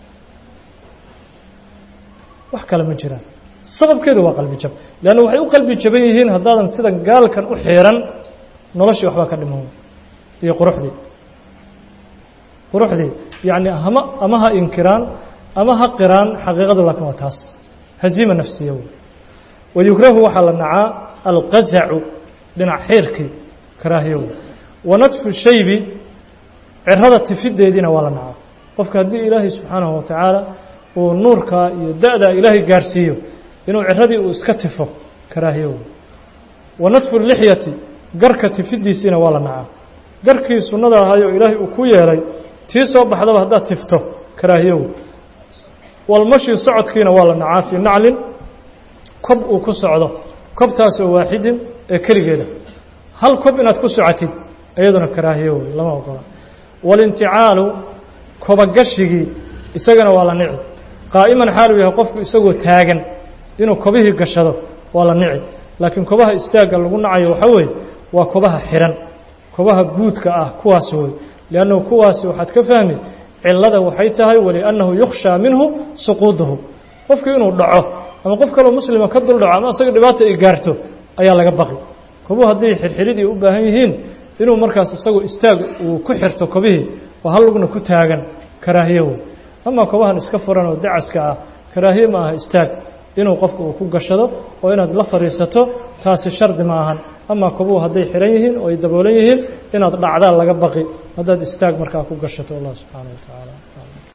wax kale ma jiraan sababkeedu waa qalbi jab leanna waxay u qalbi jaban yihiin haddaadan sidan gaalkan u xiran noloshii waxbaa ka dhiman iyo quruxdii quruxdii yacni hama ama ha inkiraan ama ha qiraan xaqiiqadu laakiin waa taas haziima nafsiya wey wayukrahu waxaa la nacaa alqazacu dhinac xiirkii karaahiyo wey wanadfu shaybi cirada tifideediina waa la nacaa qofka haddii ilaahay subxaanahu watacaala uu nuurkaa iyo da-daa ilaahay gaarsiiyo inuu ciradii uu iska tifo karaahiyo wey wanadfu lixyati garka tifidiisiina waa la nacaa garkii sunnada ahaayoo ilaahay uu ku yeelay tii soo baxdaba haddaad tifto karaahiyo wey walmashi socodkiina waa la nacaa fii naclin kob uu ku socdo kobtaasoo waaxidin ee keligeeda hal kob inaad ku socotid iyaduna karaahiyo wey lama ogola walinticaalu kobagashigii isagana waa la nici qaa'iman xaaluu yahay qofku isagoo taagan inuu kobihii gashado waa la nici laakiin kobaha istaagga lagu nacayo waxaa weeye waa kobaha xihan kobaha guudka ah kuwaas wey liannahu kuwaasi waxaad ka fahmi cilada waxay tahay waliannahu yukhshaa minhu suquuduhu qofku inuu dhaco ama qof kaloo muslima ka dul dhaco ama isaga dhibaata ay gaarto ayaa laga baqi kobuhu hadday xirxiridii u baahan yihiin inuu markaas isagu istaag uu ku xirto kobihii oo hal lugna ku taagan karaahiye wey amaa kobahan iska furan oo dacaska ah karaahiye ma aha istaag inuu qofku uu ku gashado oo inaad la fadhiisato taasi shardi ma ahan amaa kobuhu hadday xihan yihiin oo ay daboolan yihiin inaad dhacdaa laga baqi haddaad istaag markaa ku gashato allah subxaana wa tacaala